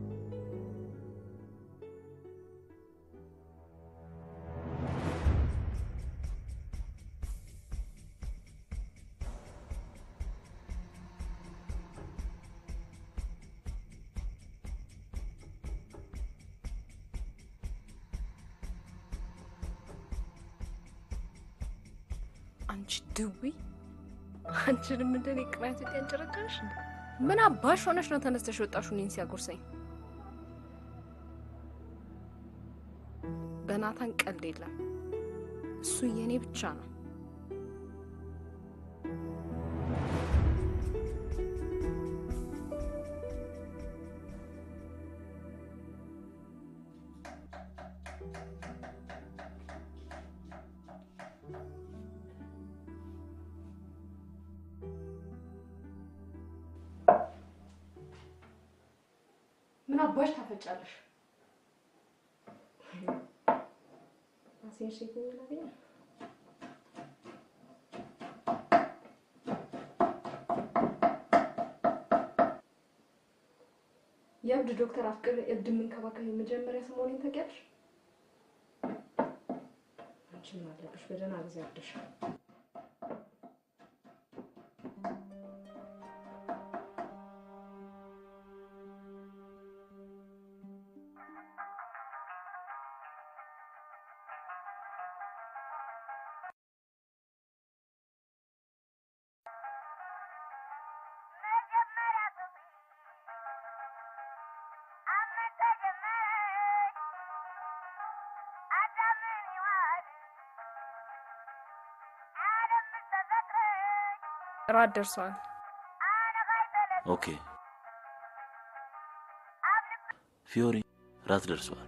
አንቺ ድዊ አንቺንም እንደኔ ቅናት ያንጨረጨረሽ እንዴ? ምን አባሽ ሆነሽ ነው ተነስተሽ ወጣሹ እኔን ሲያጎርሰኝ? በናታን ቀልድ የለም። እሱ የኔ ብቻ ነው። ምን አባሽ ታፈጫለሽ? ራሴን ሼክ ላገኘ የእብድ ዶክተር አፍቅር እብድ የምንከባከብ የመጀመሪያ ሰሞኔን ታውቂያለሽ? አንቺ ምን አለብሽ? በደህና ጊዜ አብደሻል። ራት ደርሰዋል። ኦኬ ፊዮሪ ራት ደርሷል።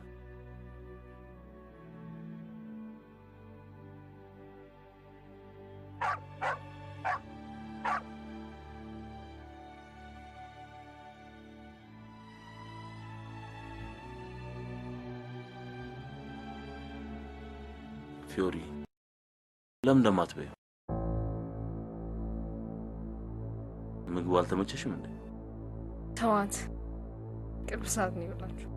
ፊዮሪ ለምን እንደማትበይው? ምግቡ አልተመቸሽም እንዴ? ተዋት። ቅርብ ሰዓት ነው ይበላችሁ።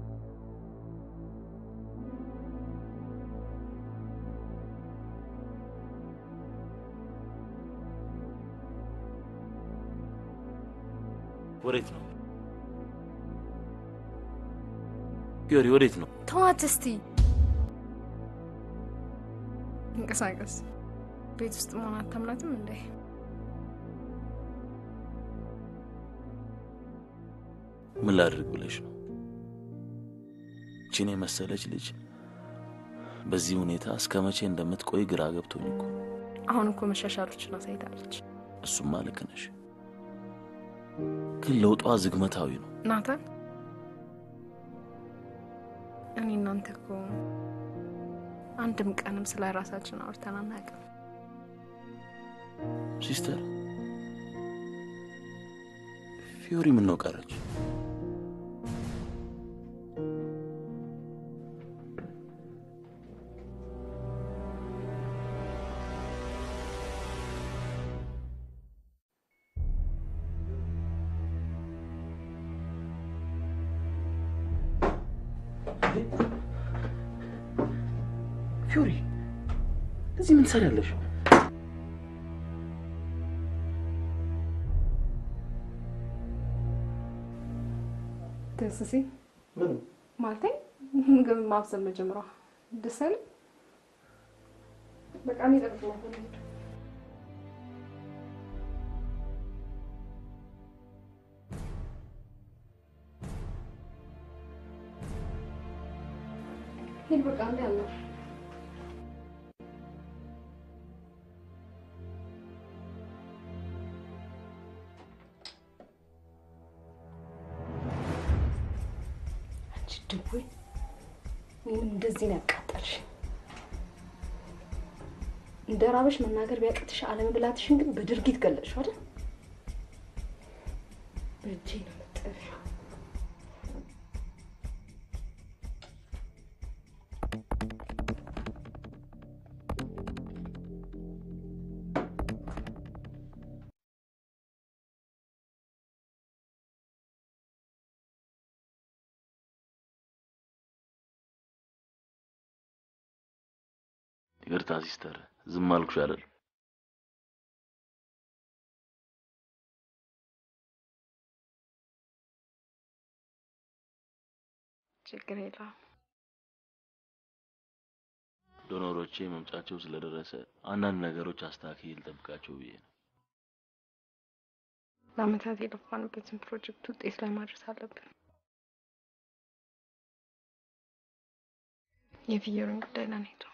ወዴት ነው ፊዮሪ? ወዴት ነው? ተዋት እስቲ እንቀሳቀስ። ቤት ውስጥ መሆን አታምናትም እንዴ? ምን ላድርግ ብለሽ ነው? ቺን የመሰለች ልጅ በዚህ ሁኔታ እስከ መቼ እንደምትቆይ ግራ ገብቶኝ እኮ። አሁን እኮ መሻሻሎችን አሳይታለች። እሱማ ልክ ነሽ፣ ግን ለውጧ ዝግመታዊ ነው። ናታን፣ እኔ እናንተ እኮ አንድም ቀንም ስለ ራሳችን አውርተን አናውቅም። ሲስተር ፊዮሪ ምን ነው ቀረች? ፊዮሪ እዚህ ምን ትሰሪያለሽ? ደስ ሲል ማለቴ ምግብ ማብሰል መጀመሯ ደስ አይልም? በቃ እኔ እጠብቅሻለሁ። ሂድ በቃ እንደ ያለው አንቺ ድውይ እኔንም እንደዚህ ነው ያቃጠልሽ። እንደ ራበሽ መናገር ቢያቅትሽ አለመብላትሽን ግን በድርጊት ገለጽሽው አይደል? በእጄ ነው የምጠቢው። ይቅርታ ሲስተር፣ ዝም አልኩሽ አይደል? ችግር የለውም። ዶኖሮቼ መምጫቸው ስለደረሰ አንዳንድ ነገሮች አስተካክዬ ልጠብቃቸው ብዬ ነው። ለአመታት የለፋንበትን ፕሮጀክት ውጤት ላይ ማድረስ አለብን። የፍየሩን ጉዳይ ለኔ ተው።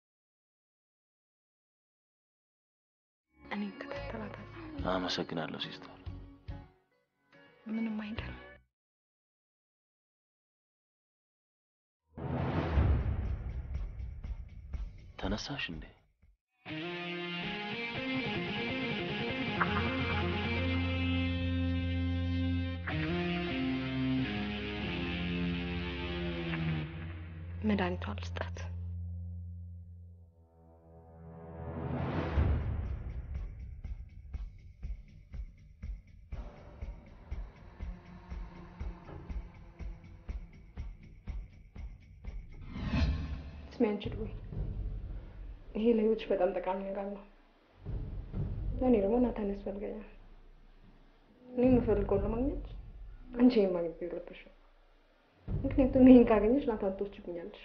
እኔ እከታተላታለሁ። አመሰግናለሁ ሲስተር። ምንም አይደለም። ተነሳሽ እንዴ? መድኃኒቷ ልስጣት። ስሚ አንቺ ድውይ፣ ይሄ ለህይወትሽ በጣም ጠቃሚ ነገር ነው። እኔ ደግሞ ናታን ያስፈልገኛል። እኔ የምፈልገውን ለማግኘት አንቺ ይሄን ማግኘት የለብሽም። ምክንያቱም ይሄን ካገኘሽ ናታን ትወስጂብኛለሽ።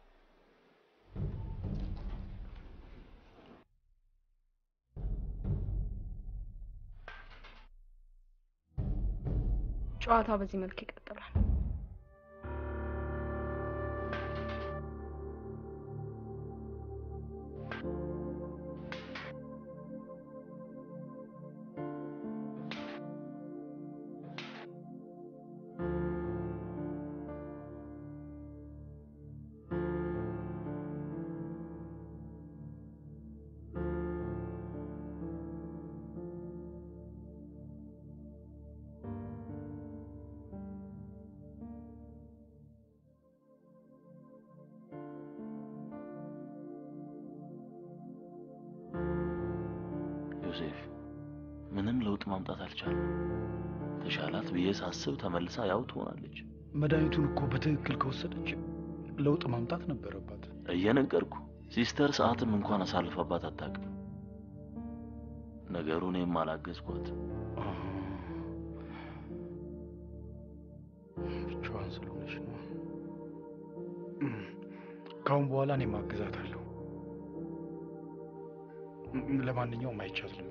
ጨዋታ በዚህ መልክ ይቀጥላል። ዮሴፍ ምንም ለውጥ ማምጣት አልቻለም። ተሻላት ብዬ ሳስብ ተመልሳ ያው ትሆናለች። መድኃኒቱን እኮ በትክክል ከወሰደች ለውጥ ማምጣት ነበረባት። እየነገርኩ ሲስተር ሰዓትም እንኳን አሳልፈባት አታውቅም። ነገሩ እኔም አላገዝኳት። ብቻዋን ስለሆነች ነው። ከአሁን በኋላ እኔ ማግዛታለሁ። ለማንኛውም አይቻት ልምጣ።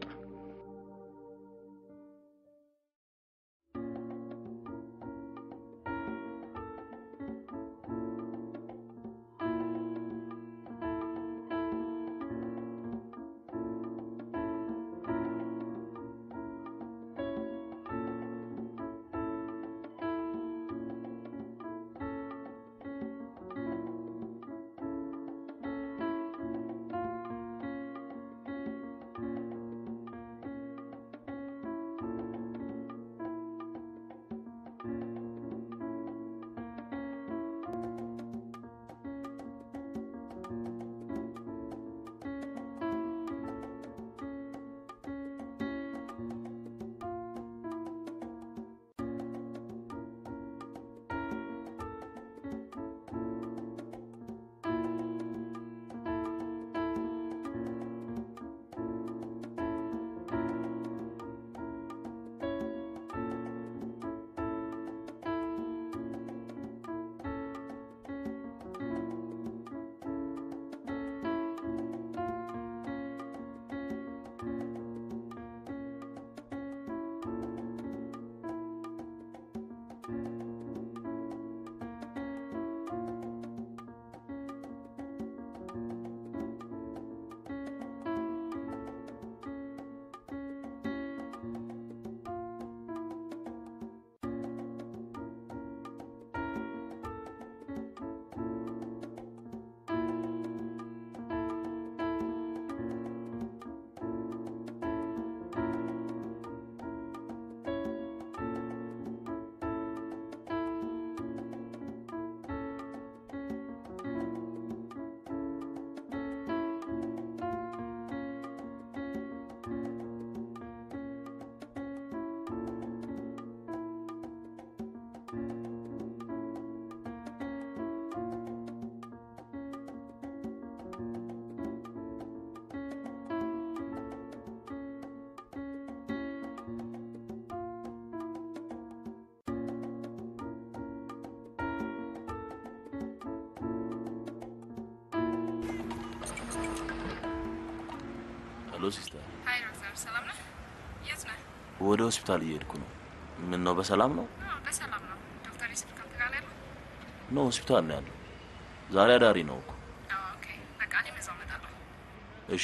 ሄሎ ሲስተር፣ ሀይ ዶክተር፣ ሰላም ነህ? የት ነህ? ወደ ሆስፒታል እየሄድኩ ነው። ምን ነው በሰላም ነው? አዎ፣ በሰላም ነው። ዶክተር ዩሱፍ ካንተ ጋር ነው ያለው? ነው ሆስፒታል ነው ያለው። ዛሬ አዳሪ ነው እኮ። አዎ፣ ኦኬ። በቃ እኔም እዛው እመጣለሁ። እሺ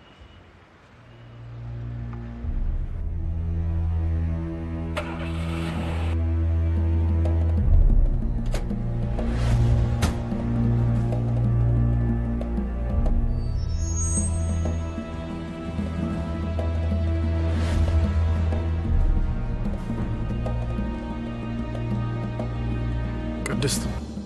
ቅድስት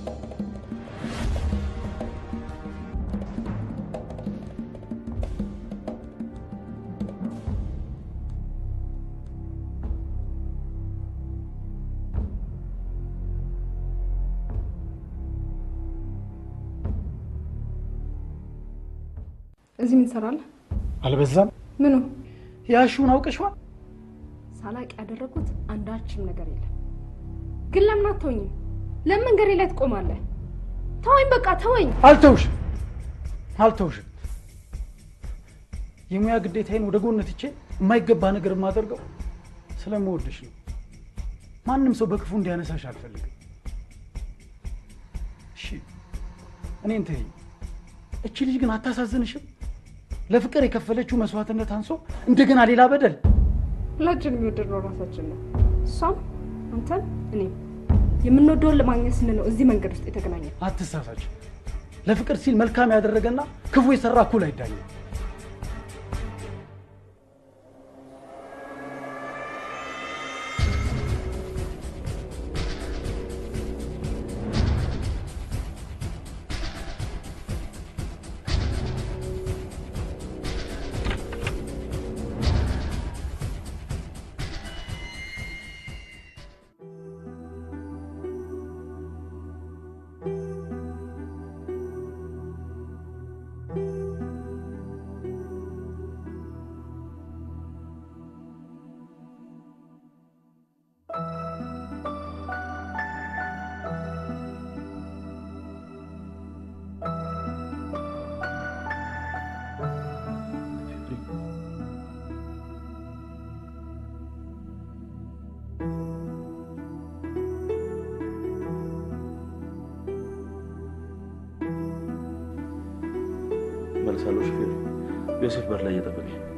እዚህ ምን ትሰራለህ? አልበዛም? ምኑ? ያሹን አውቀሽዋል? ሳላቅ ያደረጉት አንዳችም ነገር የለም። ግን ለምን አትተውኝም? ለምን መንገዴ ላይ ትቆማለህ? ተወኝ፣ በቃ ተወኝ። አልተውሽም፣ አልተውሽም። የሙያ ግዴታዬን ወደ ጎን ትቼ የማይገባ ነገር የማደርገው ስለምወድሽ ነው። ማንም ሰው በክፉ እንዲያነሳሽ አልፈልግም። እሺ እኔን ተይኝ። እቺ ልጅ ግን አታሳዝንሽም? ለፍቅር የከፈለችው መስዋዕትነት አንሶ እንደገና ሌላ በደል። ሁላችን የሚወደድነው ራሳችን ነው። እሷም አንተም እኔም የምንወደውን ለማግኘት ስንል ነው እዚህ መንገድ ውስጥ የተገናኘ። አትሳሳች። ለፍቅር ሲል መልካም ያደረገና ክፉ የሰራ እኩል አይዳኝም። መልሳለሁ። ሹፌር ዮሴፍ በር ላይ እየጠበቀኝ ነው።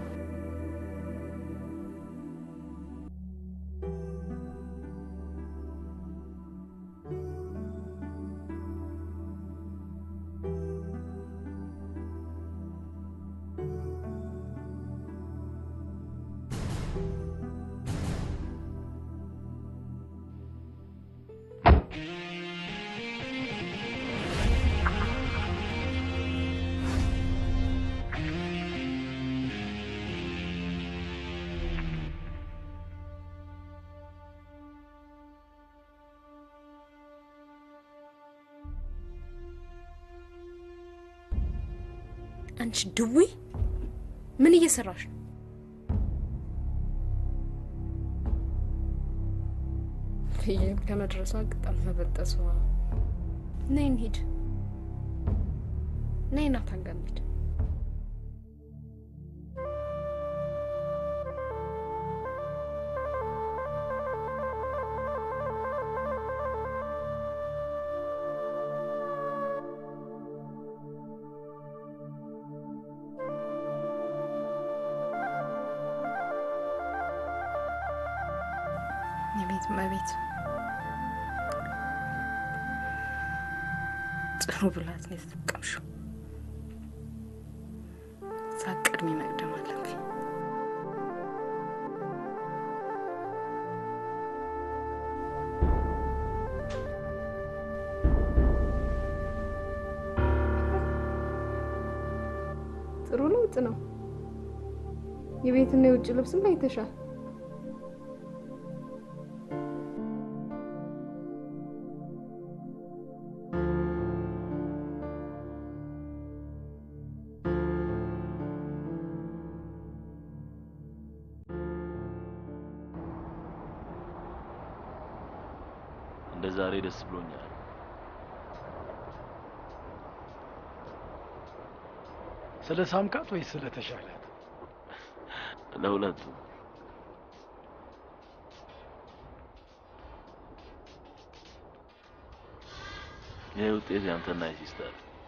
አንቺ ድዊ ምን እየሰራሽ ነው? ፍየል ከመድረሷ ቅጠል መበጠሷ። ነይ እንሂድ። ነይ ናታን ጋር እንሂድ። የቤት እመቤት ጥሩ ብላት ነው የተጠቀምሽው። ሳትቀድሚ መቅደም አለብኝ። ጥሩ ለውጥ ነው። የቤትና የውጭ ልብስም አይተሻል። እንደ ዛሬ ደስ ብሎኛል። ስለ ሳምካት ወይስ ስለ ተሻላት? ለሁለቱ ይህ ውጤት ያንተና የሲስተር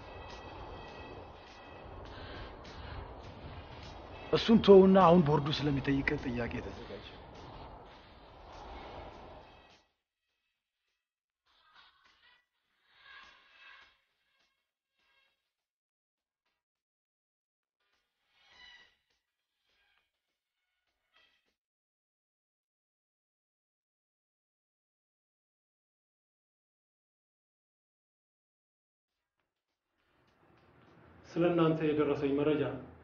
እሱን ተውና አሁን ቦርዱ ስለሚጠይቅ ጥያቄ ተዘጋጅ። ስለ እናንተ የደረሰኝ መረጃ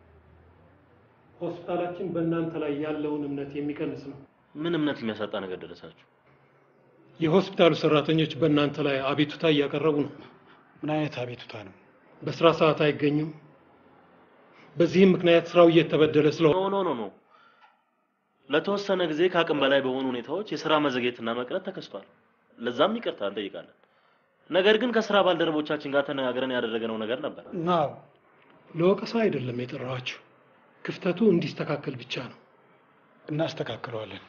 ሆስፒታላችን በእናንተ ላይ ያለውን እምነት የሚቀንስ ነው። ምን እምነት የሚያሳጣ ነገር ደረሳችሁ? የሆስፒታሉ ሰራተኞች በእናንተ ላይ አቤቱታ እያቀረቡ ነው። ምን አይነት አቤቱታ ነው? በስራ ሰዓት አይገኙም። በዚህም ምክንያት ስራው እየተበደለ ስለሆነ ኖ ኖ ኖ ኖ ለተወሰነ ጊዜ ከአቅም በላይ በሆኑ ሁኔታዎች የስራ መዘግየትና መቅረት ተከስቷል። ለዛም ይቅርታ እንጠይቃለን። ነገር ግን ከስራ ባልደረቦቻችን ጋር ተነጋግረን ያደረግነው ነገር ነበር። ናው ለወቀሳ አይደለም የጠራኋችሁ፣ ክፍተቱ እንዲስተካከል ብቻ ነው። እናስተካክለዋለን።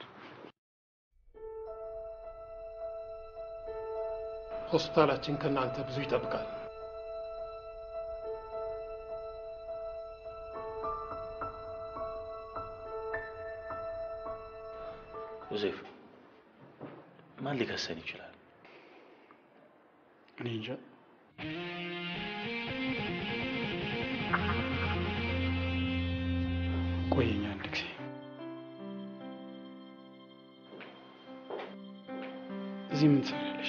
ሆስፒታላችን ከእናንተ ብዙ ይጠብቃል። ዮሴፍ ማን ሊከሰን ይችላል? እኔ እንጃ። ቆየኝ አንድ ጊዜ እዚህ ምን ትሰሪያለሽ?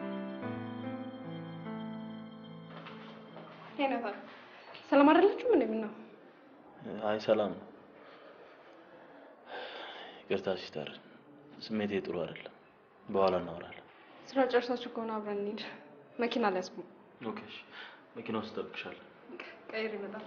ሄነታ ሰላም አይደለችም? ምን ነው አይ ሰላም ነው። ይቅርታ ሲስተር፣ ስሜቴ ጥሩ አይደለም። በኋላ እናወራለን። ስራ ጨርሳችሁ ከሆነ አብረን እንሂድ። መኪና ሊያስቡ ኦኬ፣ እሺ። መኪና ውስጥ እጠብቅሻለሁ። ቀይር ይመጣል።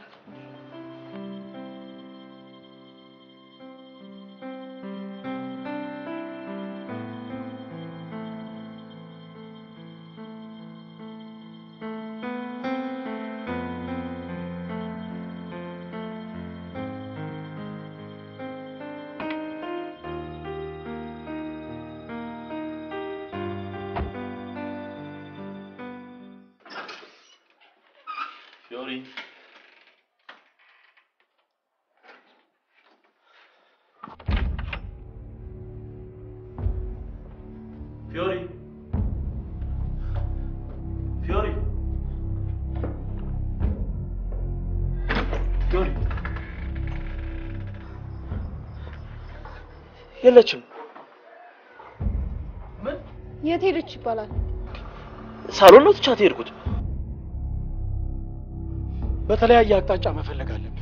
ፊዮሪ ፊዮሪ ፊዮሪ ፊዮሪ የለችም። የት ሄደች ይባላል? ሳሎን ነው ትቻት የሄድኩት። በተለያየ አቅጣጫ መፈለግ አለብን።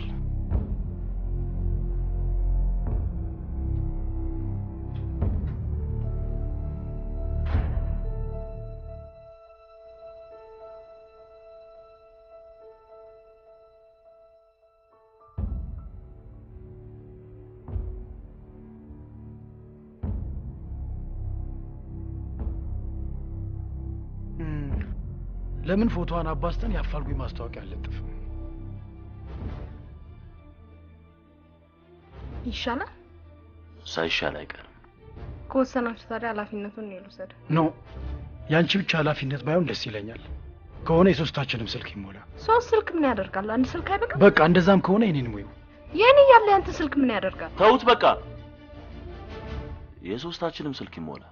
እም፣ ለምን ፎቶዋን አባስተን የአፋልጉኝ ማስታወቂያ አለጥፍም? ይሻላል። ሳይሻል አይቀርም። ከወሰናችሁ ታዲያ ኃላፊነቱን እኔ ልውሰድ። ኖ የአንቺ ብቻ ኃላፊነት ባይሆን ደስ ይለኛል። ከሆነ የሶስታችንም ስልክ ይሞላ። ሶስት ስልክ ምን ያደርጋል? አንድ ስልክ አይበቃም? በቃ እንደዛም ከሆነ የኔን ሙዩ። የኔ ያለ ያንተ ስልክ ምን ያደርጋል? ተውት በቃ። የሶስታችንም ስልክ ይሞላ።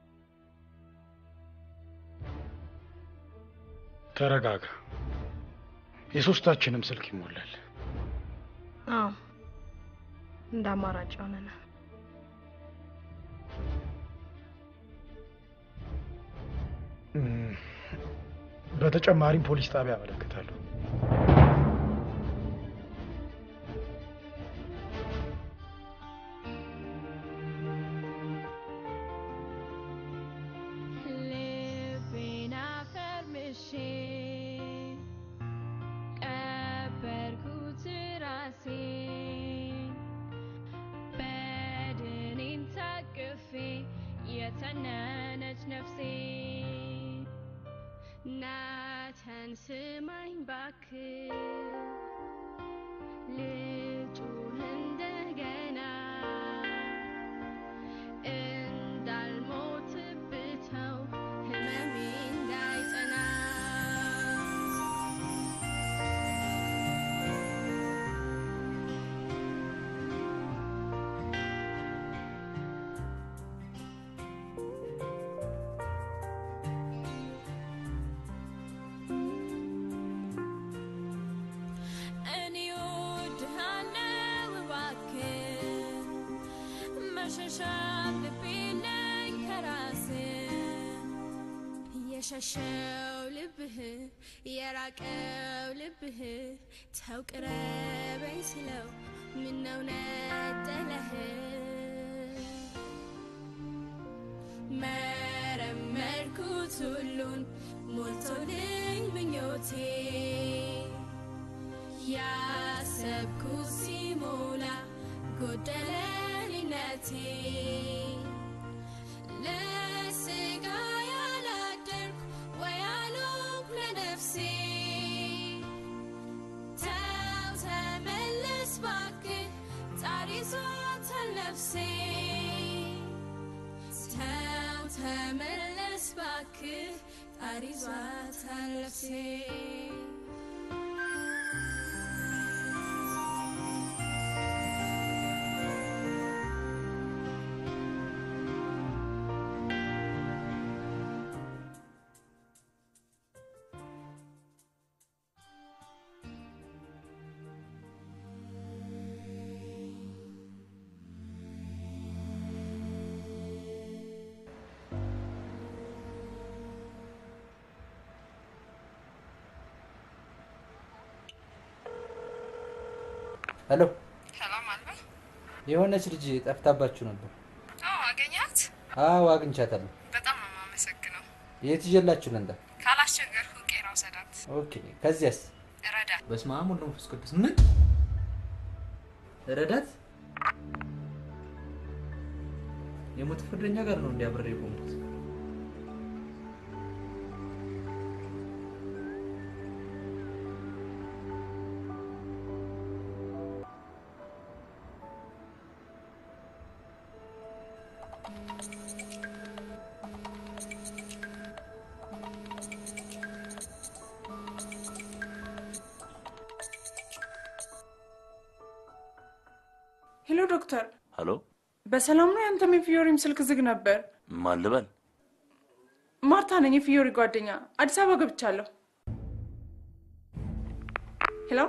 ተረጋጋ። የሶስታችንም ስልክ ይሞላል። አዎ እንደ አማራጭ ሆነና እም፣ በተጨማሪም ፖሊስ ጣቢያ አመለክታለሁ። ልቤን አፈርምሼ ቀበርኩት ራሴን በድኔን ታቅፌ የተነነች ነፍሴ ናተን ስማኝ ባክህ ልጩህ እንደገና ልብ የለኝ ከራስ የሸሸው ልብህ የራቀው ልብህ ተው ቅረበኝ ስለው ምነው ነጠለህ መረመርኩት ሁሉን ሞልቶልኝ ምኞቴ ያሰብኩት ሲሞላ ጎደለልነቴ ለስጋ ያላደርኩ ወይ አልሆንኩ ለነፍሴ ተው ተመለስ ባክህ ጣር ይዟታል ነፍሴ ተው ተመለስ ባክህ ጣር ይዟታል ነፍሴ ሄሎ፣ ሰላም አልባ። የሆነች ልጅ ጠፍታባችሁ ነበር። አዎ አገኛት። አዎ አግኝቻታለሁ። በጣም ነው የማመሰግነው። የት ይዤላችሁ ልንዳ? ካላስቸገርኩ ቄራ ውሰዳት። ኦኬ። ከዚያስ? ረዳት። በስመ አብ ወወልድ ወመንፈስ ቅዱስ። ምን ረዳት? የሞት ፍርደኛ ጋር ነው እንዲያብሬ የቆምኩት። ሄሎ ዶክተር፣ ሄሎ፣ በሰላም ነው? ያንተም የፊዮሪም ስልክ ዝግ ነበር። ማን ልበል? ማርታ ነኝ፣ የፊዮሪ ጓደኛ። አዲስ አበባ ገብቻለሁ። ሄሎ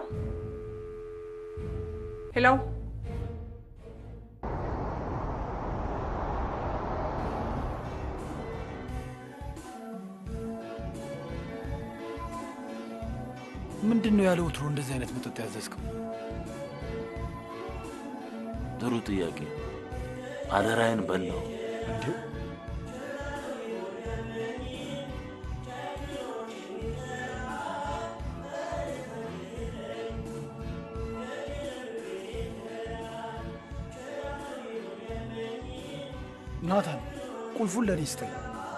ሄሎ፣ ምንድን ነው ያለ ወትሮ እንደዚህ አይነት መጠጥ ያዘዝከው? ጥሩ ጥያቄ። አደራዬን በላው። እንዴ ናታን ቁልፉን ለእኔ ስጠኝ።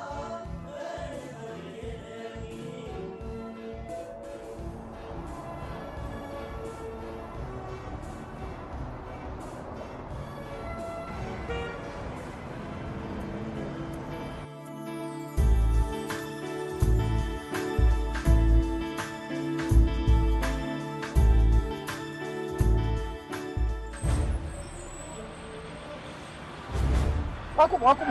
አቁሙ አቁሙ!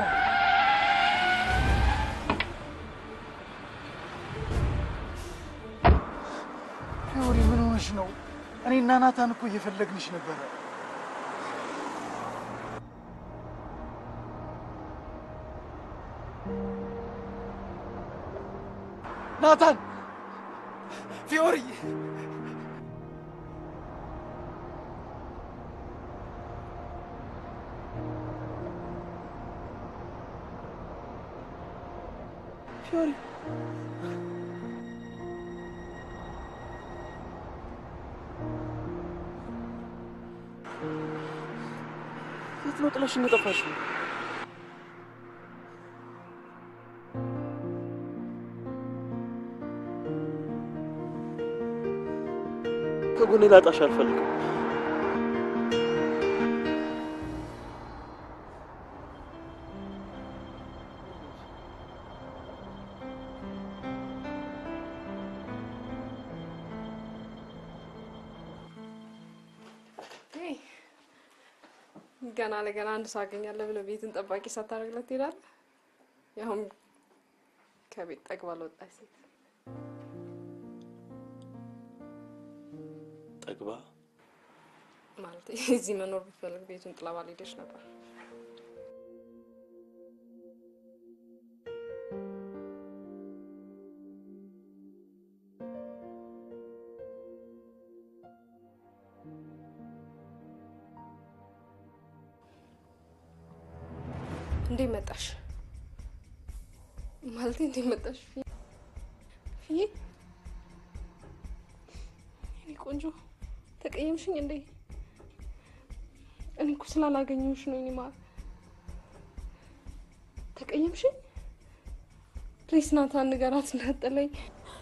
ፊዮሪ ምን ሆነሽ ነው? እኔና ናታን እኮ እየፈለግንሽ ነበረ። ናታን፣ ፊዮሪ ፊዮሪ የት ነው ጥለሽኝ የጠፋሽው? ከጎኔ ላጣሽ አልፈልግም። ሄይ፣ ገና ለገና አንድ ሰው አገኛለሁ ብለህ ቤትን ጠባቂ ሳታደርግለት ትሄዳለህ? ያውም ከቤት ጠግባ ለወጣች ሴት። ጠግባ ማለት እዚህ መኖር ብትፈልግ ቤቱን ጥላ ባልሄደች ነበር። እንዴት መጣሽ? ማለቴ እንዴት መጣሽ? ፊዬ ፊዬ፣ የኔ ቆንጆ ተቀየምሽኝ እንዴ? እኔ እኮ ስላላገኘሁሽ ነው። እኔ ማለት ተቀየምሽኝ? ፕሊስ ናታን ንገራት እንዳጠለኝ።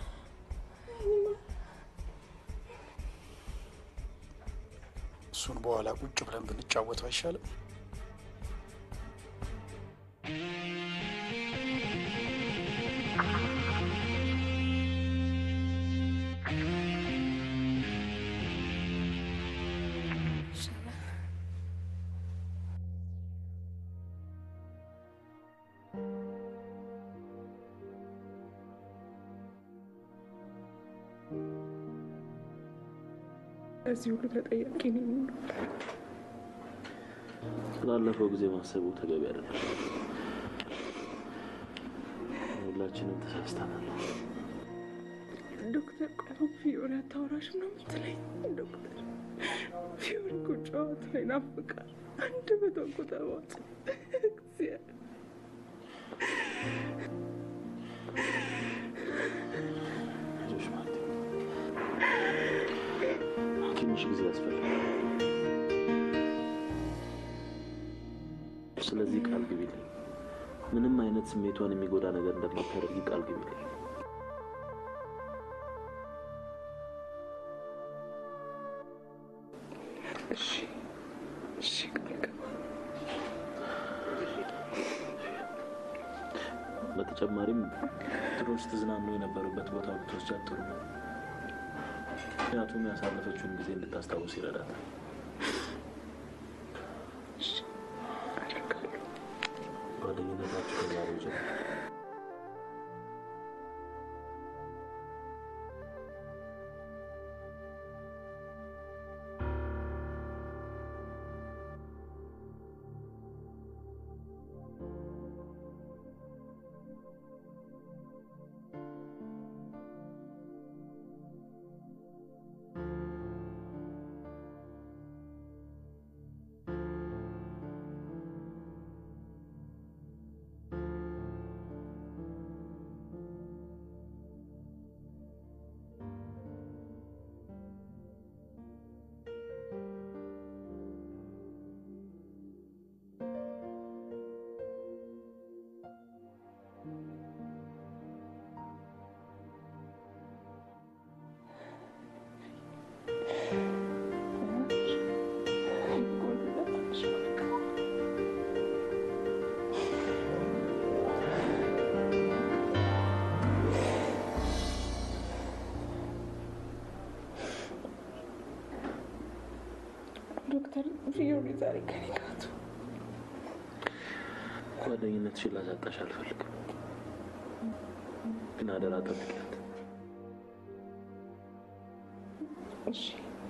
እሱን በኋላ ቁጭ ብለን ብንጫወተው አይሻልም? ለዚህ ሁሉ ተጠያቂ ነኝ። ስላለፈው ጊዜ ማሰቡ ተገቢ አይደለም። ሁላችንም ተሳስተናል። ዶክተር ቆይ ፊዮሪ አታወራሽም ነው የምትለኝ? ዶክተር ፊዮሪ እኮ ጨዋታ ላይ ናፍቃል። አንድ መቶ እኮ ተዋጽ እግዚአብሔር ልጆች ማለት ትንሽ ጊዜ ያስፈልጋል። ስለዚህ ቃል ግቢልኝ። ምንም አይነት ስሜቷን የሚጎዳ ነገር እንደማታደርጊ ቃል ግቢልኝ። እሺ እሺ ቃል ገባሁ። በተጨማሪም ድሮ ስትዝናኑ የነበሩበት ቦታ ብትወስጃት ጥሩ ነው። ምክንያቱም ያሳለፈችውን ጊዜ እንድታስታውስ ይረዳታል። ጓደኝነታችሁ ከዛሬው ጀምሮ ዶክተር ፊዮሪ ዛሬ ከኔ ጋር ትሁን። ጓደኝነትሽን ላሳጣሽ አልፈልግም፣ ግን አደራ ጠብቂያት። እሺ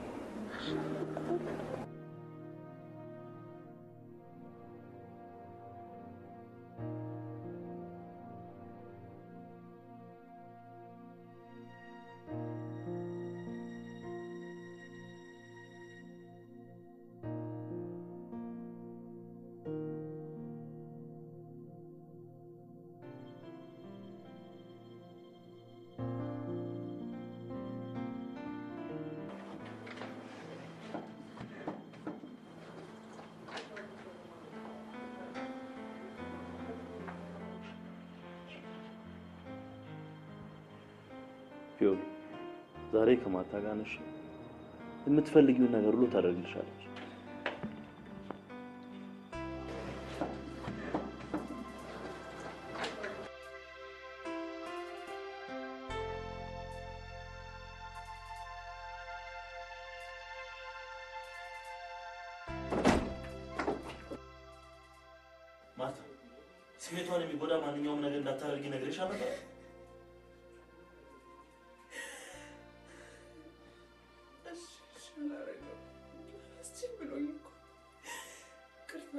ፊዮሪ ዛሬ ከማታ ጋር ነሽ። የምትፈልጊውን ነገር ሁሉ ታደርግልሻለች። ማርታ፣ ስሜቷን የሚጎዳ ማንኛውም ነገር እንዳታደርጊ ነግሬሽ ነበር። እሺ እሺ አላደርገውም። አስችል ብሎኝ እኮ ይቅርታ።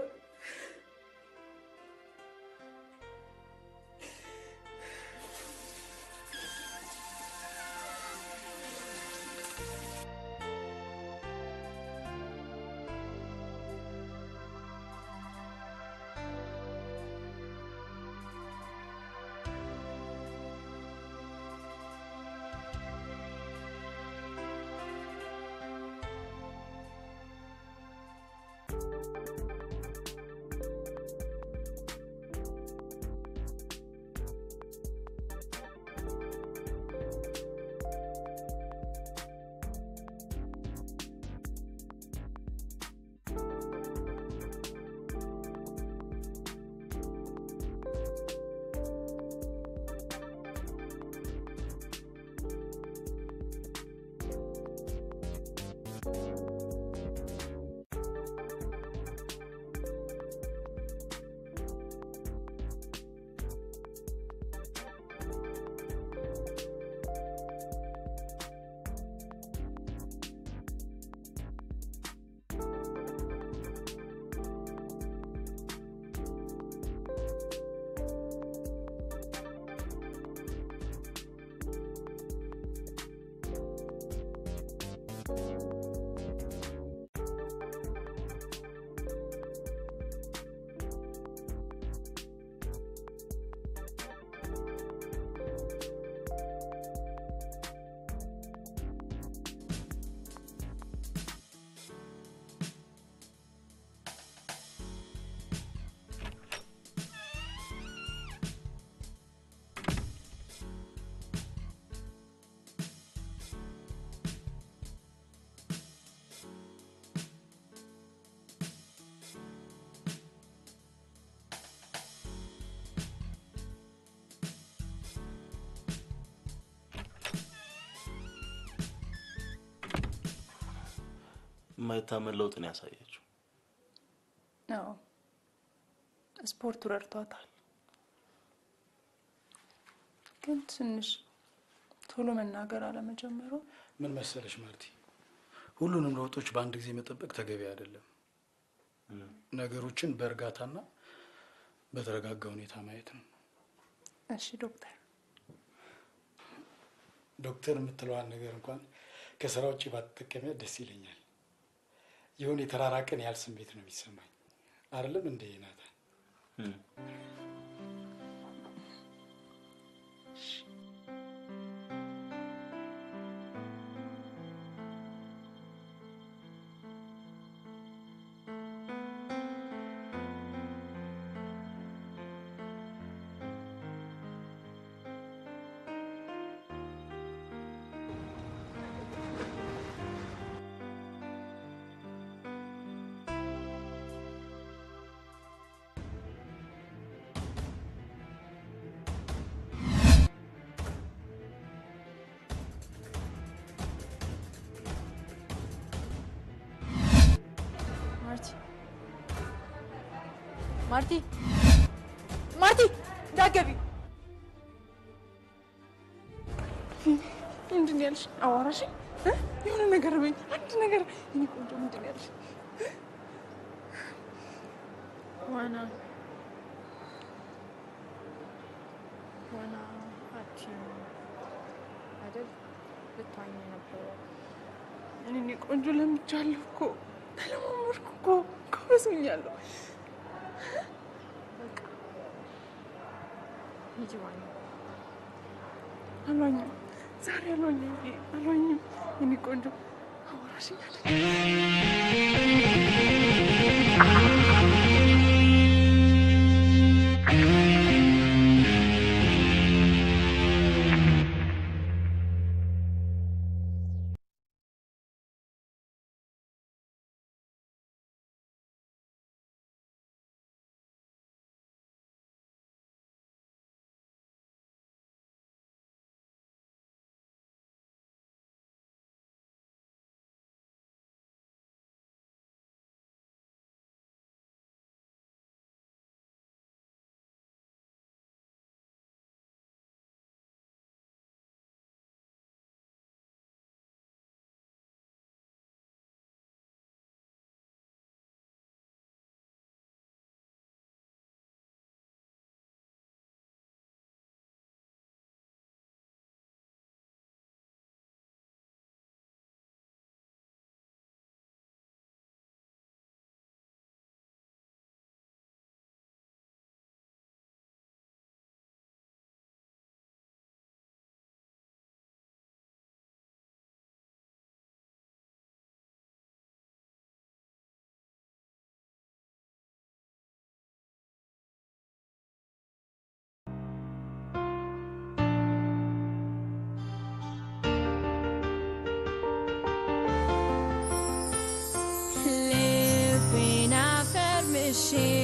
የማይታመን ለውጥ ነው ያሳየችው። አዎ ስፖርቱ ረድቷታል፣ ግን ትንሽ ቶሎ መናገር አለመጀመሩ ምን መሰለሽ ማርቲ፣ ሁሉንም ለውጦች በአንድ ጊዜ መጠበቅ ተገቢ አይደለም። ነገሮችን በእርጋታና በተረጋጋ ሁኔታ ማየት ነው። እሺ ዶክተር። ዶክተር የምትለዋን ነገር እንኳን ከስራ ውጭ ባትጠቀሚያት ደስ ይለኛል። የሆነ የተራራቀን ያህል ስሜት ነው የሚሰማኝ። አይደለም እንደ ናታን? ማርቲ ማርቲ ማርቲ እንዳትገቢ። ምንድን ነው ያልሽ? አዋራሽ የሆነ ነገር በይኝ፣ አንድ ነገር የእኔ ቆንጆ። ምንድን ነው ያልሽ? ዋና ዋና አትችይም አይደል? ልትዋኝ ነበረ። እኔ ቆንጆ ለምጃለሁ እኮ ተለማመድኩ እኮ ጎበዝ ሆኛለሁ። ሂጂ ዋኝ። አልዋኝም፣ ዛሬ አልዋኝም፣ አልዋኝም። የእኔ ቆንጆ አዋራሽኛል። ልቤን አፈርምሼ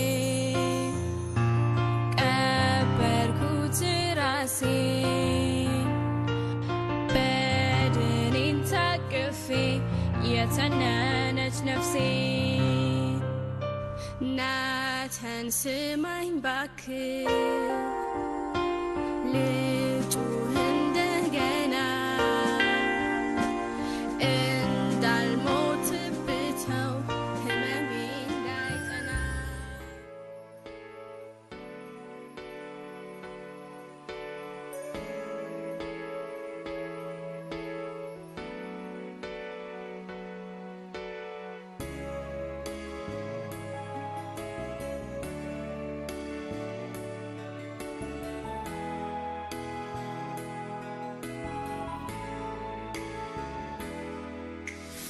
ቀበርኩት ራሴን በድኔን ታቅፌ የተነነች ነፍሴ ናተን ስማኝ ባክህ ልጩህ እንደገና እንዳልሞትብተው ህመሜ እንዳይጠና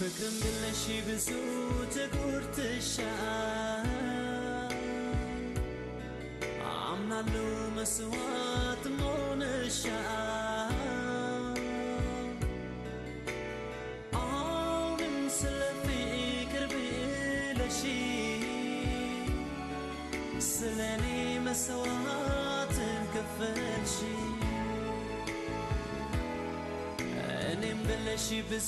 ፍቅርም ብለሽ ብዙ ተጎድተሻል አምናለሁ መስዋዕት ሆነሻል አሁንም ስለ ፍቅር ብለሽ ስለ እኔ መስዋዕትን ከፈልሽ እኔም ብለሽ ብዙ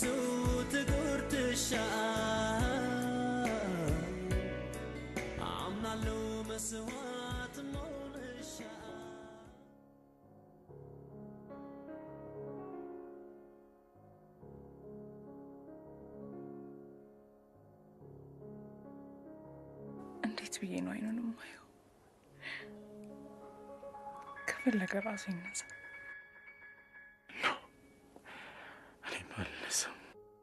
ተጎድተሻል አምናለሁ መስዋዕት ሆነሻል እንዴት ብዬ ነው አይኑን የማየው? ከፈለገ ራሱ ይነሳ። እኔ አልነሳም።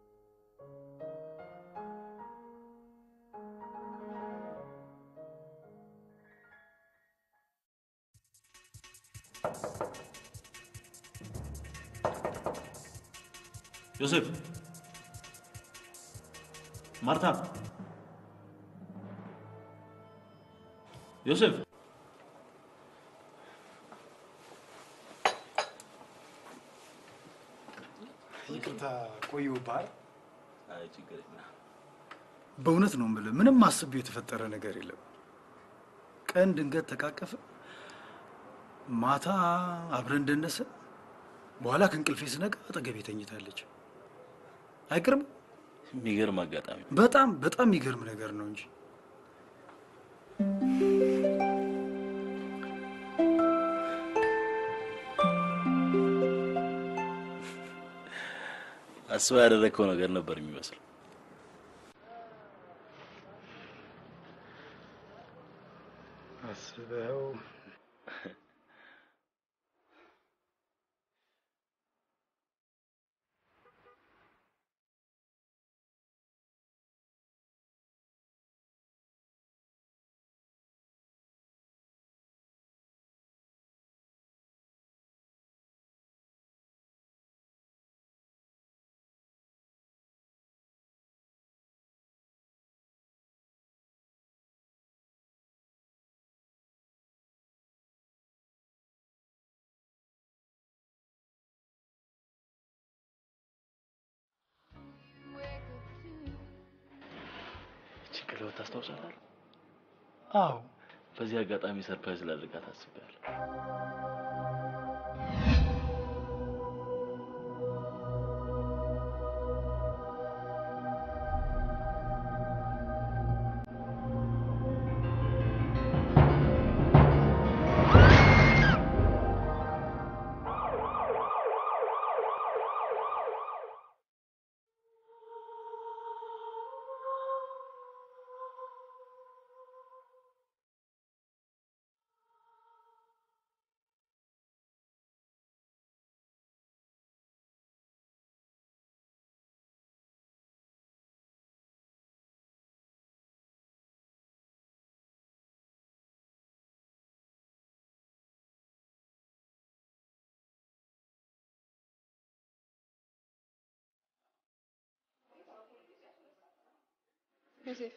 ዮሴፍ፣ ማርታ፣ ዮሴፍ፣ ይቅርታ ቆየሁብህ። አይ ችግር የለም። በእውነት ነው የምልህ፣ ምንም አስቤው የተፈጠረ ነገር የለም። ቀን ድንገት ተቃቀፈ፣ ማታ አብረን እንደነሰ፣ በኋላ ከእንቅልፌ ስነቃ አጠገቤ ተኝታለች። አይገርም? የሚገርም አጋጣሚ። በጣም በጣም የሚገርም ነገር ነው እንጂ አስበው ያደረግከው ነገር ነበር የሚመስለው። አስበው ይህችን ቀለበት ታስታውሳለህ? አዎ። በዚህ አጋጣሚ ሰርፕራይዝ ላድርጋት አስቤያለሁ። ዮሴፍ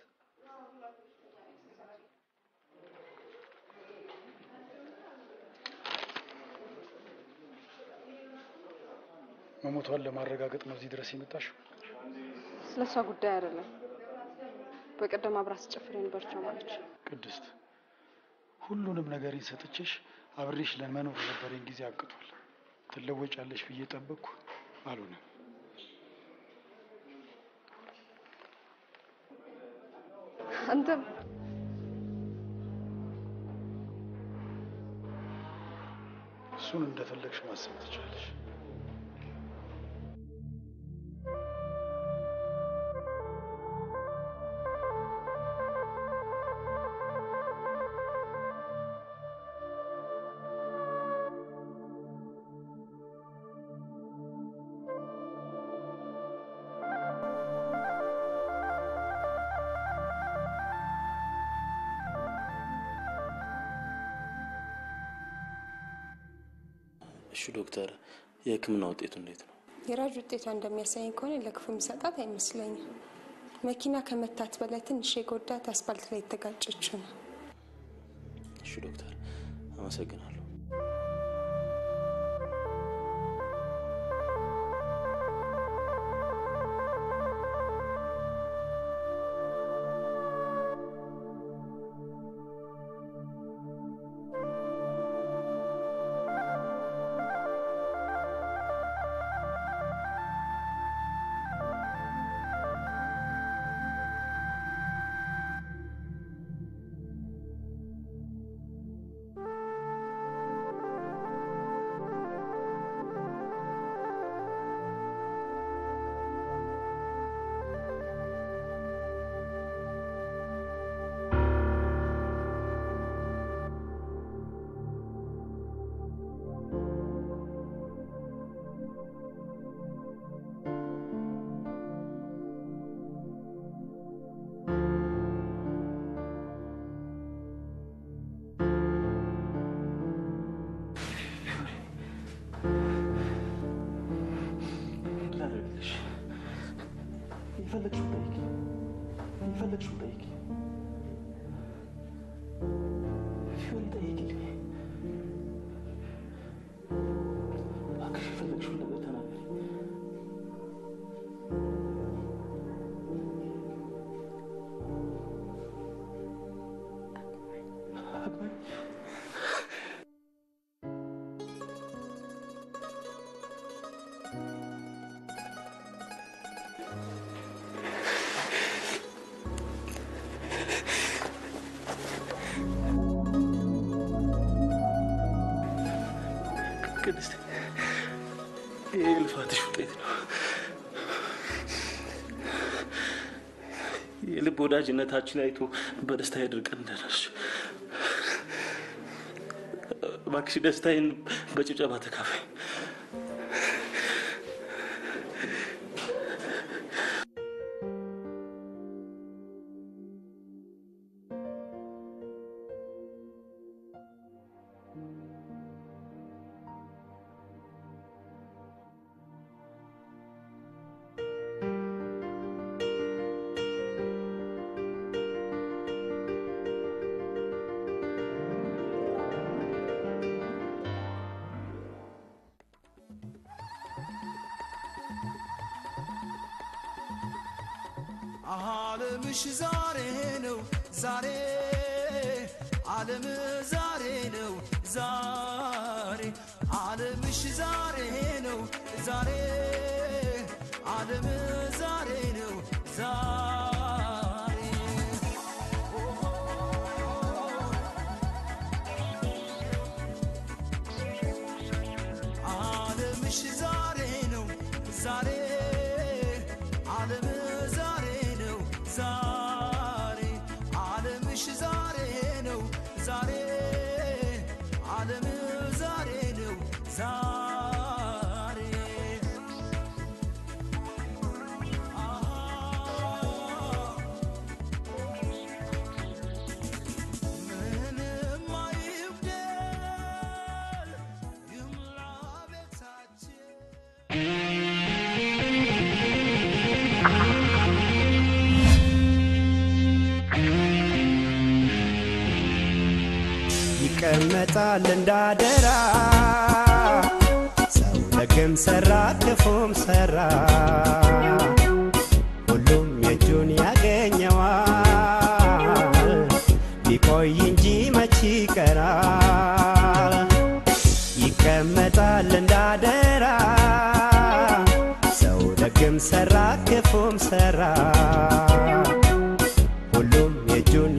መሞቷን ለማረጋገጥ ነው እዚህ ድረስ የመጣሽው? ስለ እሷ ጉዳይ አይደለም። በቀደም አብራ ስጨፍር የነበረችው ማለች። ቅድስት፣ ሁሉንም ነገሬን ሰጥቼሽ አብሬሽ ለመኖር የነበረኝ ጊዜ አብቅቷል። ትለወጫለሽ ብዬ ጠበቅኩ፣ አልሆነም። አንተም እሱን እንደፈለግሽ ማሰብ ትችላለሽ። እሺ ዶክተር፣ የህክምና ውጤቱ እንዴት ነው? የራጅ ውጤቷ እንደሚያሳየኝ ከሆነ ለክፉ የሚሰጣት አይመስለኝም። መኪና ከመታት በላይ ትንሽ የጎዳት አስፋልት ላይ የተጋጨችው ነው። እሺ ዶክተር፣ አመሰግናለሁ። ላደርግልሽ የፈለግሽውን ጠይቂ፣ የፈለግሽውን ጠይቂ። ፊዮሪ ጠይቂልኝ፣ እባክሽ የፈለግሽውን ነገር ተናገሪ። አግባኝ ቅድስት፣ ይህ የልፋትሽ ውጤት ነው። የልብ ወዳጅነታችን አይቶ በደስታ ያድርቀን እንደነሱ። እባክሽ ደስታዬን በጭብጨባ ተካፋይ። ዓለምሽ ዛሬ ነው ዛሬ ዓለም ዛሬ ነው ዛሬ ዓለምሽ ዛሬ ነው ዛሬ ዓለም ዛሬ ነው ዛሬ ዓለምሽ ዛሬ ነው ዛሬ ዓለም ዛሬ ነው ዛሬ ዓለምሽ ዛሬ ነው ዛሬ ዓለም ዛሬ ነው ዛሬ ምንም አይጉደል ይሙላ ቤታችን ይቀመጣል እንዳደራ ሰው ደግም ሰራ ክፉም ሰራ ሁሉም የእጁን ያገኘዋል ቢቆይ እንጂ መች ይቀራል ይቀመጣል እንዳደራ ሰው ደግም ሰራ ክፉም ሰራ ሁሉም የእጁን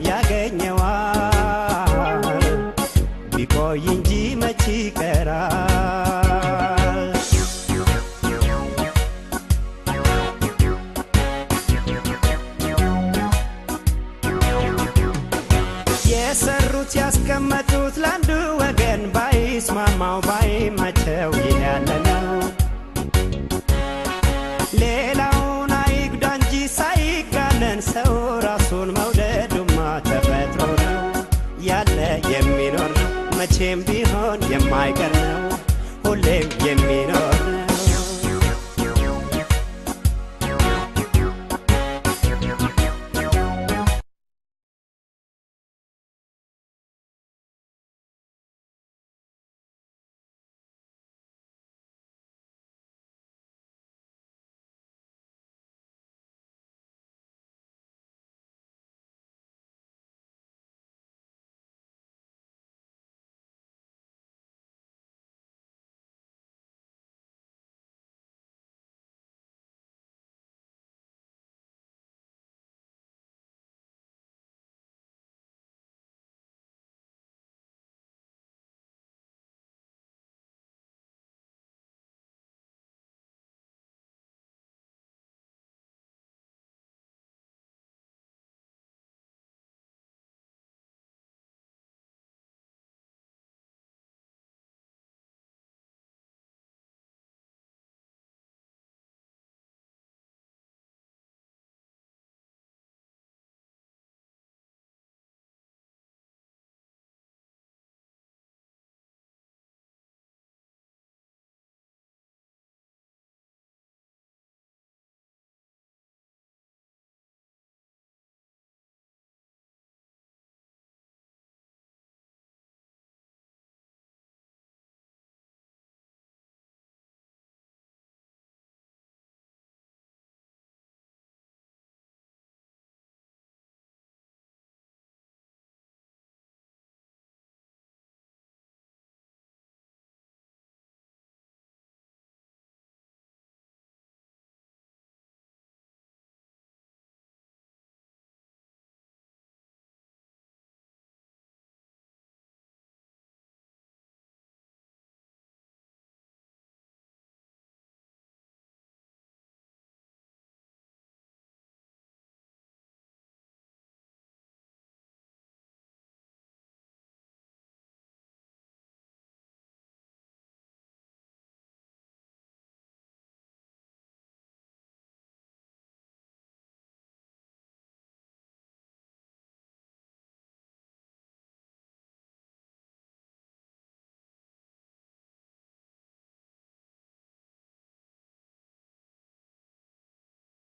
ያገኘዋል ቢቆይ እንጂ መች ይቀራል የሰሩት ያስቀመጡት ለአንዱ ወገን ባይስማማው ባይመቸው ይህ ያለ ነው ሌላውን አይጉዳ እንጂ ሳይጋነን ሰው ራሱን መውደዱማ ተፈጥሮ ነው ያለ የሚኖር ነው መቼም ቢሆን የማይቀር ነው ሁሌም የሚ